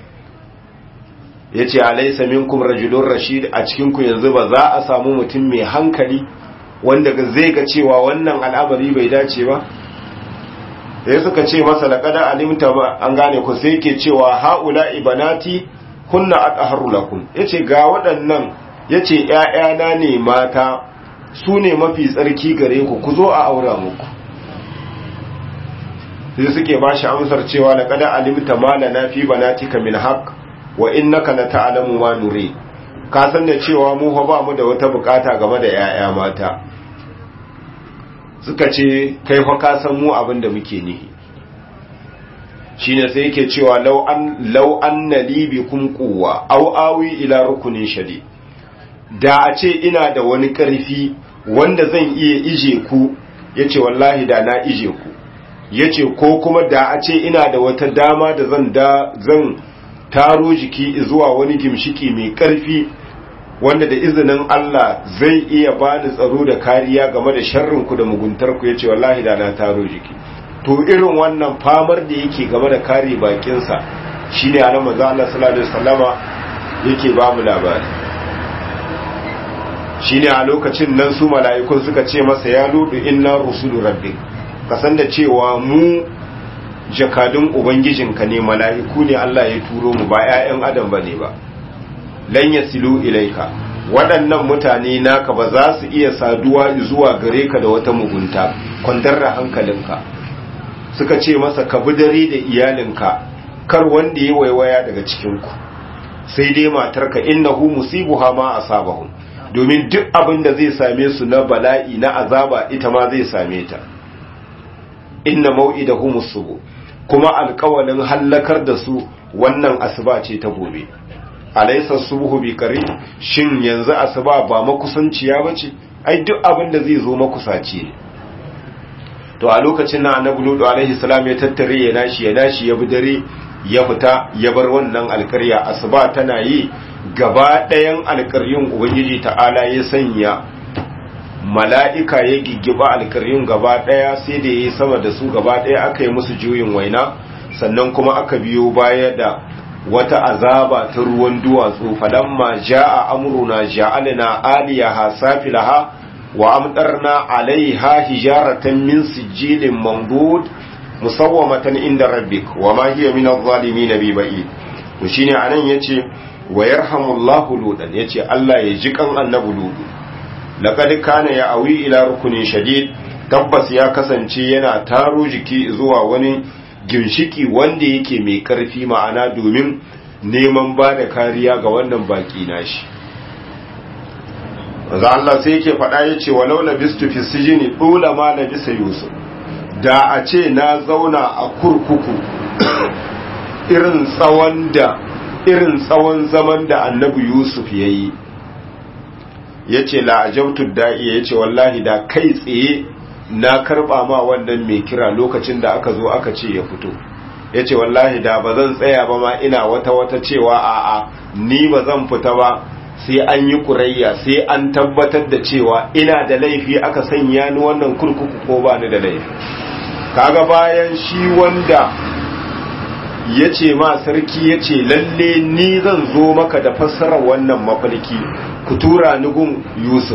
yace alaysa minkum rajulun rashid a cikin ku yanzu ba za a samu mutum mai hankali wanda zai ga cewa wannan al'amari bai dace ba sai suka ce masa laqada alimta ba an gane ku sai yake cewa haula ibanati kunna atahharu lakum yace ga waɗannan yace ƴaƴana ne mata su ne mafi tsarki gare ku ku zo a aura muku sai suke ba shi amsar cewa laqada alimta ma lana fi banatika min haqq wa innaka la ta'lamu ma nuri ka san da cewa mu fa ba mu da wata bukata game da ƴaƴa mata suka ce kai fa ka san mu abin da muke nihi shine sai yake cewa law an law anna li bikum quwwa aw awi ila rukunin shadi da a ce ina da wani karfi wanda zan iya ije ku yace wallahi da na ije ku yace ko kuma da a ce ina da wata dama da zan da zan taro jiki zuwa wani gimshiki mai karfi wanda da izinin Allah zai iya bani tsaro da kariya game da sharrinku da muguntarku ya ce wallahi da na taro jiki to irin wannan famar da yake game da kare bakinsa shi ne ana maza Allah sallallahu alaihi wasallama yake ba mu labari shi ne a lokacin nan su mala'ikun suka ce masa ya ludu inna rusulu rabbik ka san da cewa mu jakadun ubangijinka ne mala'iku ne Allah ya turo mu ba 'ya'yan adam bane ba lan yasilu ilaika waɗannan mutane naka ba za su iya saduwa zuwa gare ka da wata mugunta kwandar da hankalinka suka ce masa ka bi dare da iyalinka kar wanda ya waiwaya daga cikinku sai dai matarka innahu musibuha ma asabahum domin duk abin da zai same su na bala'i na azaba ita ma zai same ta inna mau'idahum subu kuma alƙawalin hallakar da su wannan asuba ce ta gobe alaysa subhu bi qarib shin yanzu asuba ba makusanciya bace ai duk abin da zai zo makusaci ne to a lokacin nan annabi lutu alaihi salam ya tattare ya nashi ya nashi ya bi dare ya fita ya bar wannan alƙarya asuba tana yi gaba ɗayan alƙaryun ubangiji ta'ala ya sanya mala'ika ya giggiba alƙaryun gaba ɗaya sai da ya yi sama da su gaba ɗaya aka yi musu juyin waina sannan kuma aka biyo baya da wata azaba ta ruwan duwatsu falamma ja'a amruna ja'alna aliyaha safilaha wa amtarna alaiha hijaratan min sijilin mandud musawwamatan inda rabbik wa ma hiya min adh-dhalimin bi ba'id to shine anan yace wa yarhamullahu ludan yace Allah ya ji kan annabi ludu laqad kana ya awi ila rukunin shadid tabbas ya kasance yana taro jiki zuwa wani ginshiki wanda yake mai karfi ma'ana domin neman ba da kariya ga wannan baki nashi za Allah sai yake faɗa ya ce walau labistu fi sijini ɗula ma labisa yusuf da a ce na zauna a kurkuku irin tsawon da irin tsawon zaman da annabi yusuf ya yi ya ce la'ajautu da'iya ya ce wallahi da kai tsaye na karba ma wannan mai kira lokacin da aka zo aka ce ya fito ya ce wallahi da ba zan tsaya ba ma ina wata wata cewa a'a ni ba zan fita ba sai an yi kurayya sai an tabbatar da cewa ina da laifi aka sanya ni wannan kurkuku ko ba ni da laifi kaga bayan shi wanda ya ce ma sarki ya ce lalle ni zan zo maka da fassarar wannan mafalki ku tura ni gun yusuf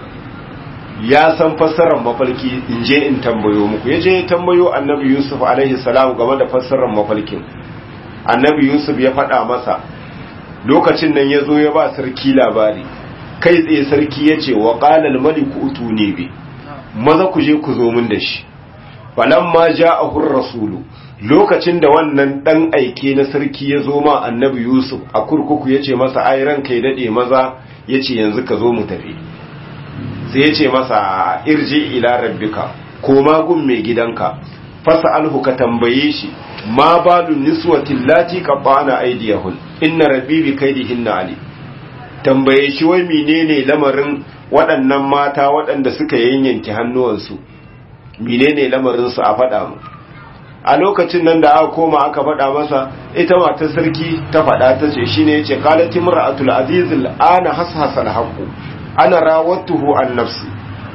ya san fassarar mafalki in je in tambayo muku ya je tambayo annabi yusuf alaihi salam game da fassarar mafalkin annabi yusuf ya faɗa masa lokacin nan ya zo ya ba sarki labari kai tsaye sarki ya ce wa ƙalal maliku utu ne bi maza ku je ku zo min da shi falamma ja'ahur rasulu lokacin da wannan dan aike na sarki ya zo ma annabi yusuf a kurkuku ya ce masa ai ranka ya dade maza ya ce yanzu ka zo mu tafi sai ya ce masa irji ila rabbika koma gun mai gidanka fasa alhu ka tambaye shi ma balun niswatin lati qabbana aydiyahun inna rabbi bi kaidihinna ali tambaye shi wai menene lamarin waɗannan mata waɗanda suka yanyanke hannuwansu menene lamarin su a faɗa mu a lokacin nan da aka koma aka faɗa masa ita matar sarki ta faɗa ta ce shine yace qalat imra'atul aziz ana hashasa al-haqqu ana rawattuhu an nafsi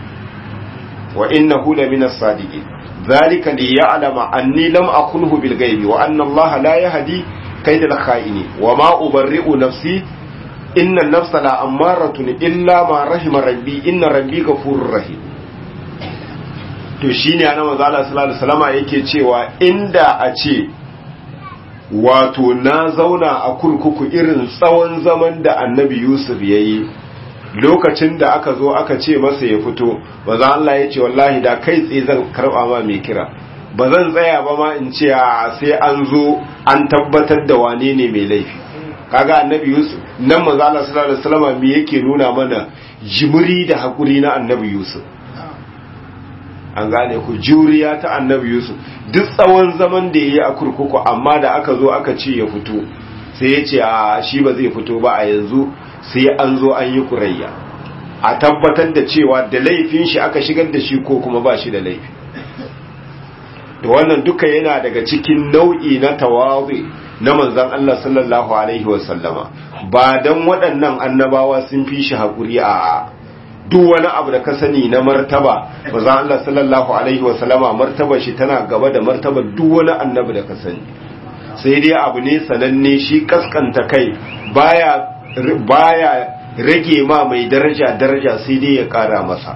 wa innahu la min as-sadiqin dhalika li ya'lama anni lam akunhu bil ghaibi wa anna allaha la yahdi kayda al-kha'ini wa ma ubarri'u nafsi inna an-nafsa la ammaratun illa ma rahima rabbi inna rabbi ghafurur rahim to shine ana manzo Allah sallallahu alaihi wasallama yake cewa inda a ce wato na zauna a kurkuku irin tsawon zaman da annabi Yusuf yayi lokacin da aka zo aka ce masa ya fito ba za Allah ya ce wallahi da kai tsaye zan karba ma mai kira ba zan tsaya ba ma in ce sai an zo an tabbatar da wane ne mai laifi kaga annabi Yusuf nan manzo Allah sallallahu alaihi wasallam me yake nuna mana jimiri da hakuri na annabi Yusuf an gane ku juriya ta annabi Yusuf duk tsawon zaman da yayi a kurkuku amma da aka zo aka ce ya fito sai ya ce a shi ba zai fito ba a yanzu sai an zo an yi kurayya a tabbatar da cewa da laifin shi aka shigar da shi ko kuma ba shi da laifi da wannan duka yana daga cikin nau'i na tawazi na manzon Allah sallallahu alaihi wasallama ba dan waɗannan annabawa sun fi shi haƙuri a duk wani abu da ka sani na martaba manzon Allah sallallahu alaihi wasallama martaba shi tana gaba da martaba duk wani annabi da ka sani sai dai abu ne sananne shi kaskanta kai baya baya rage ma mai daraja daraja sai dai ya kara masa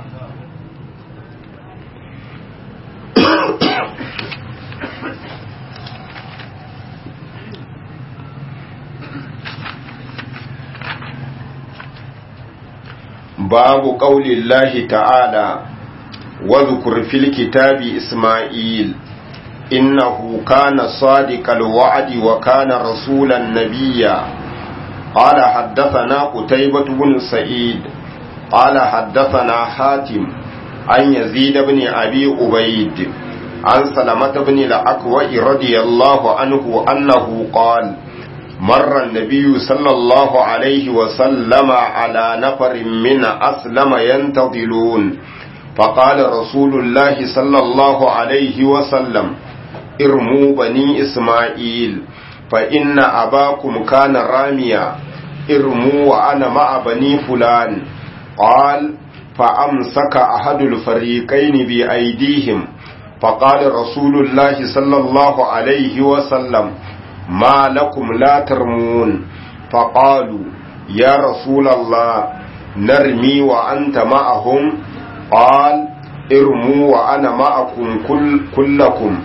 babu ƙaunin lahi ta'ala wadda fil kitabi ismail innahu kana sadiqal wa'di wa kana rasulan nabiyya قال حدثنا قتيبة بن سعيد قال حدثنا حاتم عن يزيد بن أبي أبيد عن سلمة بن الأكوع رضي الله عنه أنه قال مر النبي صلى الله عليه وسلم على نفر من أسلم ينتظلون فقال رسول الله صلى الله عليه وسلم ارموا بني إسماعيل فإن أباكم كان راميا ارموا وأنا مع بني فلان قال فأمسك أحد الفريقين بأيديهم فقال رسول الله صلى الله عليه وسلم ما لكم لا ترمون فقالوا يا رسول الله نرمي وأنت معهم قال ارموا وأنا معكم كل كلكم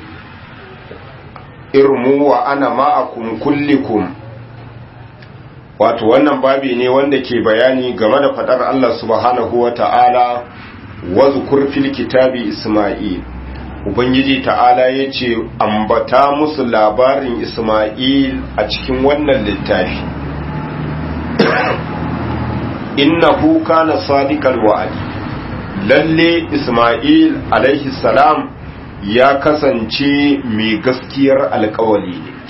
ارموا وأنا معكم كلكم wato wannan babi ne wanda ke bayani game da fadar Allah subhanahu wa ta'ala wa zukur fil kitabi Isma'il Ubangiji ta'ala ya ce ambata musu labarin Isma'il a cikin wannan littafi innahu kana sadiqal wa'adi lalle Isma'il alaihi salam ya kasance mai gaskiyar alkawali ne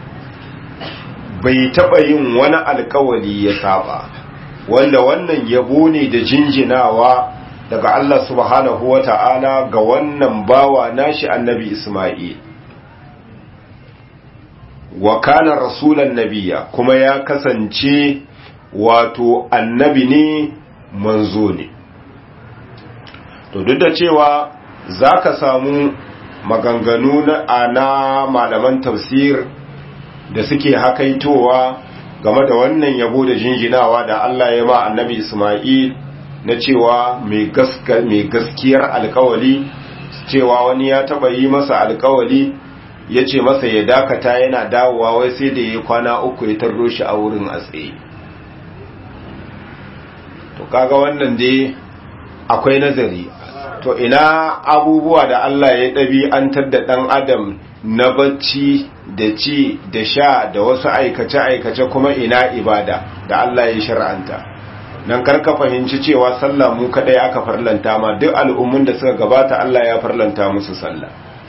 bai taɓa yin wani alkawali ya saba wanda wannan yabo ne da jinjinawa daga Allah subhanahu wa ta'ala ga wannan bawa nashi annabi Ismail wa kana rasulan nabiya kuma ya kasance wato annabi ne manzo ne to duk da cewa za ka samu maganganu na malaman tafsir da suke hakaitowa game da wannan yabo da jinjinawa da Allah ya ma annabi Ismail na cewa mai gaskiyar alkawali cewa wani ya taba yi masa alkawali ya ce masa ya dakata yana dawowa wai sai da ya kwana uku ya tarro shi a wurin a tsaye to kaga wannan dai akwai nazari to ina abubuwa da Allah ya ɗabi'antar da ɗan adam na bacci da ci da sha da wasu aikace-aikace kuma ina ibada da Allah ya shar'anta nan karka fahimci cewa sallah mu kadai aka farlanta ma duk al'ummun da suka gabata Allah ya farlanta musu sallah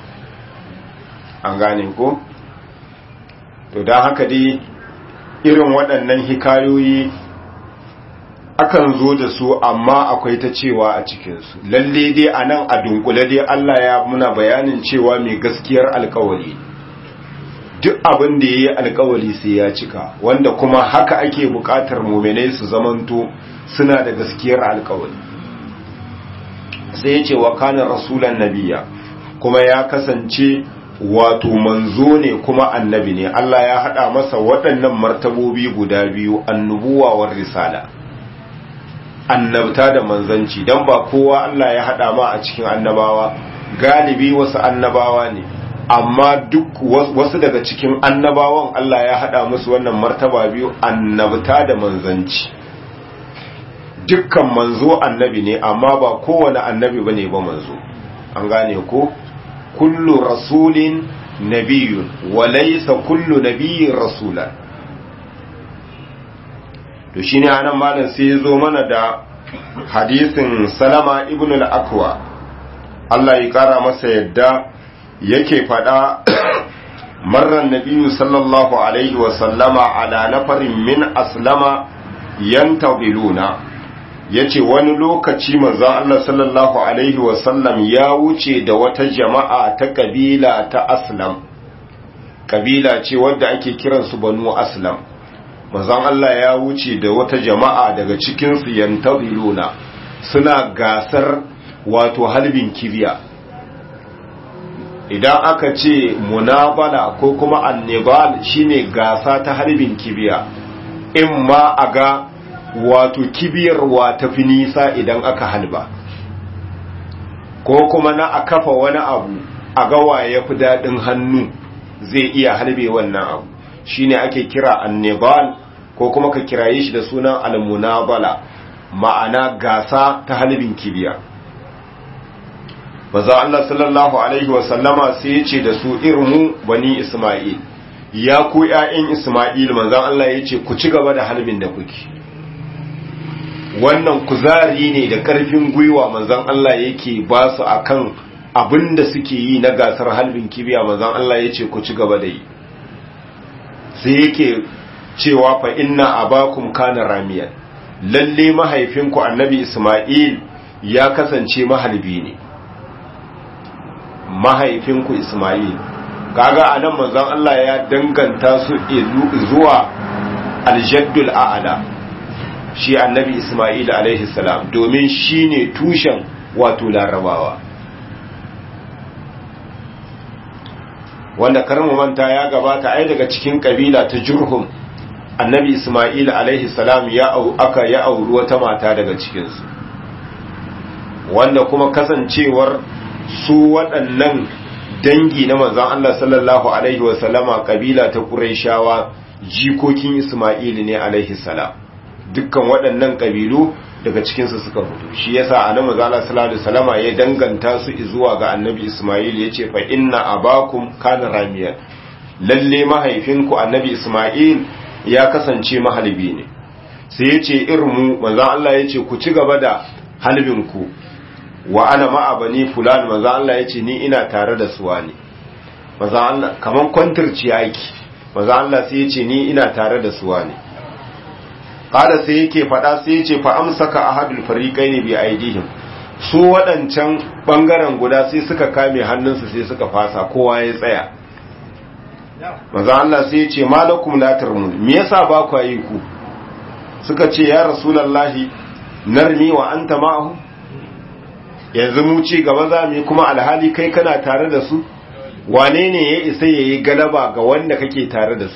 an gane ko to don haka dai irin waɗannan hikayoyi akan zo da su amma akwai ta cewa a cikinsu lalle dai a nan a dunkule dai Allah ya muna bayanin cewa mai gaskiyar alkawari duk abin da ya yi alkawari sai ya cika wanda kuma haka ake bukatar muminai su zamanto suna da gaskiyar alkawari sai ya ce wa kanin rasulan nabiya kuma ya kasance wato manzo ne kuma annabi ne Allah ya haɗa masa waɗannan martabobi guda biyu annubuwa war risala annabta da manzanci don ba kowa Allah ya haɗa ma a cikin annabawa galibi wasu annabawa ne amma duk wasu daga cikin annabawan Allah ya haɗa musu wannan martaba biyu annabta da manzanci dukkan manzo annabi ne amma ba kowane annabi ba ne ba manzo an gane ko kullu rasulin nabiyun walaysa kullu nabiyyin rasulan to shine anan malam sai ya zo mana da hadisin salama ibn al-akwa Allah ya kara masa yadda yake fada marran nabiyyu sallallahu alaihi wa sallama ala nafarin min aslama yantadiluna yace wani lokaci manzo Allah sallallahu alaihi wa sallam ya wuce da wata jama'a ta kabila ta aslam kabila ce wadda ake kiransu banu aslam manzon Allah ya wuce da wata jama'a daga cikinsu yantaziluna suna gasar wato halbin kibiya idan aka ce munabala ko kuma annibal shine gasa ta harbin kibiya in ma a ga wato kibiyarwa ta fi nisa idan aka halba ko kuma na a kafa wani abu a gawa ya fi daɗin hannu zai iya halbe wannan abu shine ake kira annibal ko kuma ka kiraye shi da sunan almunabala ma'ana gasa ta halbin kibiya maza Allah sallallahu alaihi wasallama sai ya ce da su irmu bani Ismail ya ku ƴaƴan Ismail manzon Allah ya ce ku ci gaba da halbin da kuke wannan kuzari ne da ƙarfin gwiwa manzon Allah yake ba su akan abin da suke yi na gasar halbin kibiya manzon Allah ya ce ku ci gaba da yi sai yake cewa fa inna abakum kana ramiyan lalle mahaifinku annabi Ismail ya kasance mahalbi ne mahaifinku Ismail kaga anan manzon Allah ya danganta su zuwa aljaddul a'la shi annabi Ismail alaihi salam domin shine tushen wato larabawa wanda karmu manta ya gabata ai daga cikin kabila ta jurhum annabi Ismail alaihi salam ya au aka ya auri wata mata daga cikinsu wanda kuma kasancewar su waɗannan dangi na manzon Allah sallallahu alaihi wasallama kabila ta Qurayshawa jikokin Isma'il ne alaihi salam dukkan waɗannan kabilu daga cikin su suka fito shi yasa annabi manzon Allah sallallahu alaihi wasallama ya danganta su zuwa ga annabi Isma'il yace fa inna abakum kana ramiyan lalle mahaifinku annabi Isma'il ya kasance mahalbi ne sai yace irmu manzon Allah yace ku ci gaba da halbinku wa ana ma'a bani fulan maza Allah ya ce ni ina tare da suwa ne maza Allah kaman kwantarci aiki maza Allah sai ya ce ni ina tare da suwa ne kada sai yake faɗa sai ya ce fa amsaka ahadul fariqaini bi aidihim su waɗancan bangaren guda sai suka kame hannunsu sai suka fasa kowa ya tsaya maza Allah sai ya ce malakum la tarmun me yasa ba ku yi ku suka ce ya rasulullahi narmi wa anta ma'ahu yanzu mu ci gaba za mu yi kuma alhali kai kana tare da su wane ne ya isa ya yi galaba ga wanda kake tare da su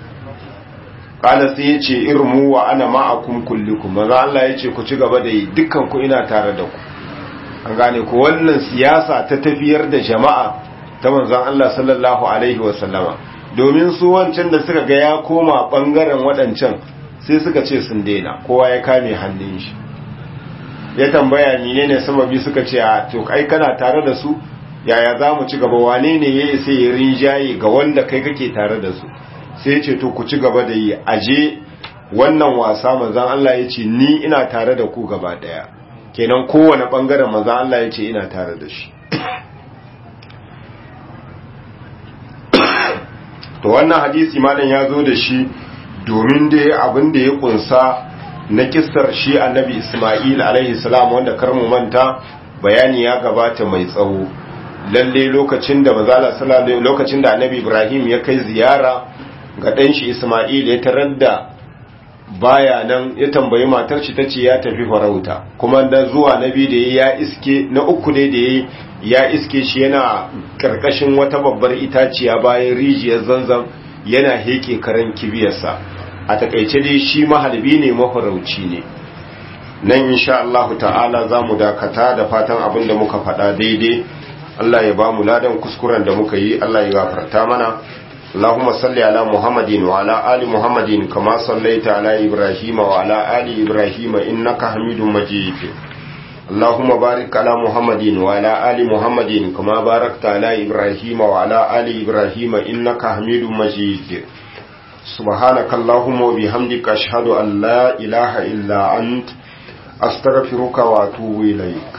kala sai ya ce irmu wa ana ma'akum kullikum maza Allah ya ce ku ci gaba da yi dukkan ku ina tare da ku an gane ku wannan siyasa ta tafiyar da jama'a ta manzon Allah sallallahu alaihi wa sallama domin su wancan da suka ga ya koma bangaren waɗancan sai suka ce sun daina kowa ya kame hannun shi ya tambaya menene sababi suka ce a to kai kana tare da su yaya za mu ci gaba wane ne ya isa ya rinjaye ga wanda kai kake tare da su sai ya ce to ku ci gaba da yi aje wannan wasa manzan Allah ya ce ni ina tare da ku gaba daya kenan kowane bangaren manzan Allah ya ce ina tare da shi to wannan hadisi malam ya zo da shi domin da abin da ya kunsa na kissar shi annabi Ismail alaihi salam wanda karmu manta bayani ya gabata mai tsawo lalle lokacin da mazala sallallahu lokacin da annabi Ibrahim ya kai ziyara ga dan shi Ismail ya tarar da baya nan ya tambayi matar shi tace ya tafi farauta kuma da zuwa nabi da ya iske na uku ne da ya iske shi yana karkashin wata babbar itaciya bayan rijiyar zanzan yana heke karan kibiyarsa a takaice dai shi mahalbi ne mafarauci ne nan insha Allah ta'ala za mu dakata da fatan abin da muka faɗa daidai Allah ya ba mu ladan kuskuren da muka yi Allah ya gafarta mana اللهم صل على محمد وعلى آل محمد كما صليت على إبراهيم وعلى آل إبراهيم إنك حميد مجيد اللهم بارك على محمد وعلى آل محمد كما باركت على إبراهيم وعلى آل إبراهيم إنك حميد مجيد سبحانك اللهم وبحمدك أشهد أن لا إله إلا أنت أستغفرك وأتوب إليك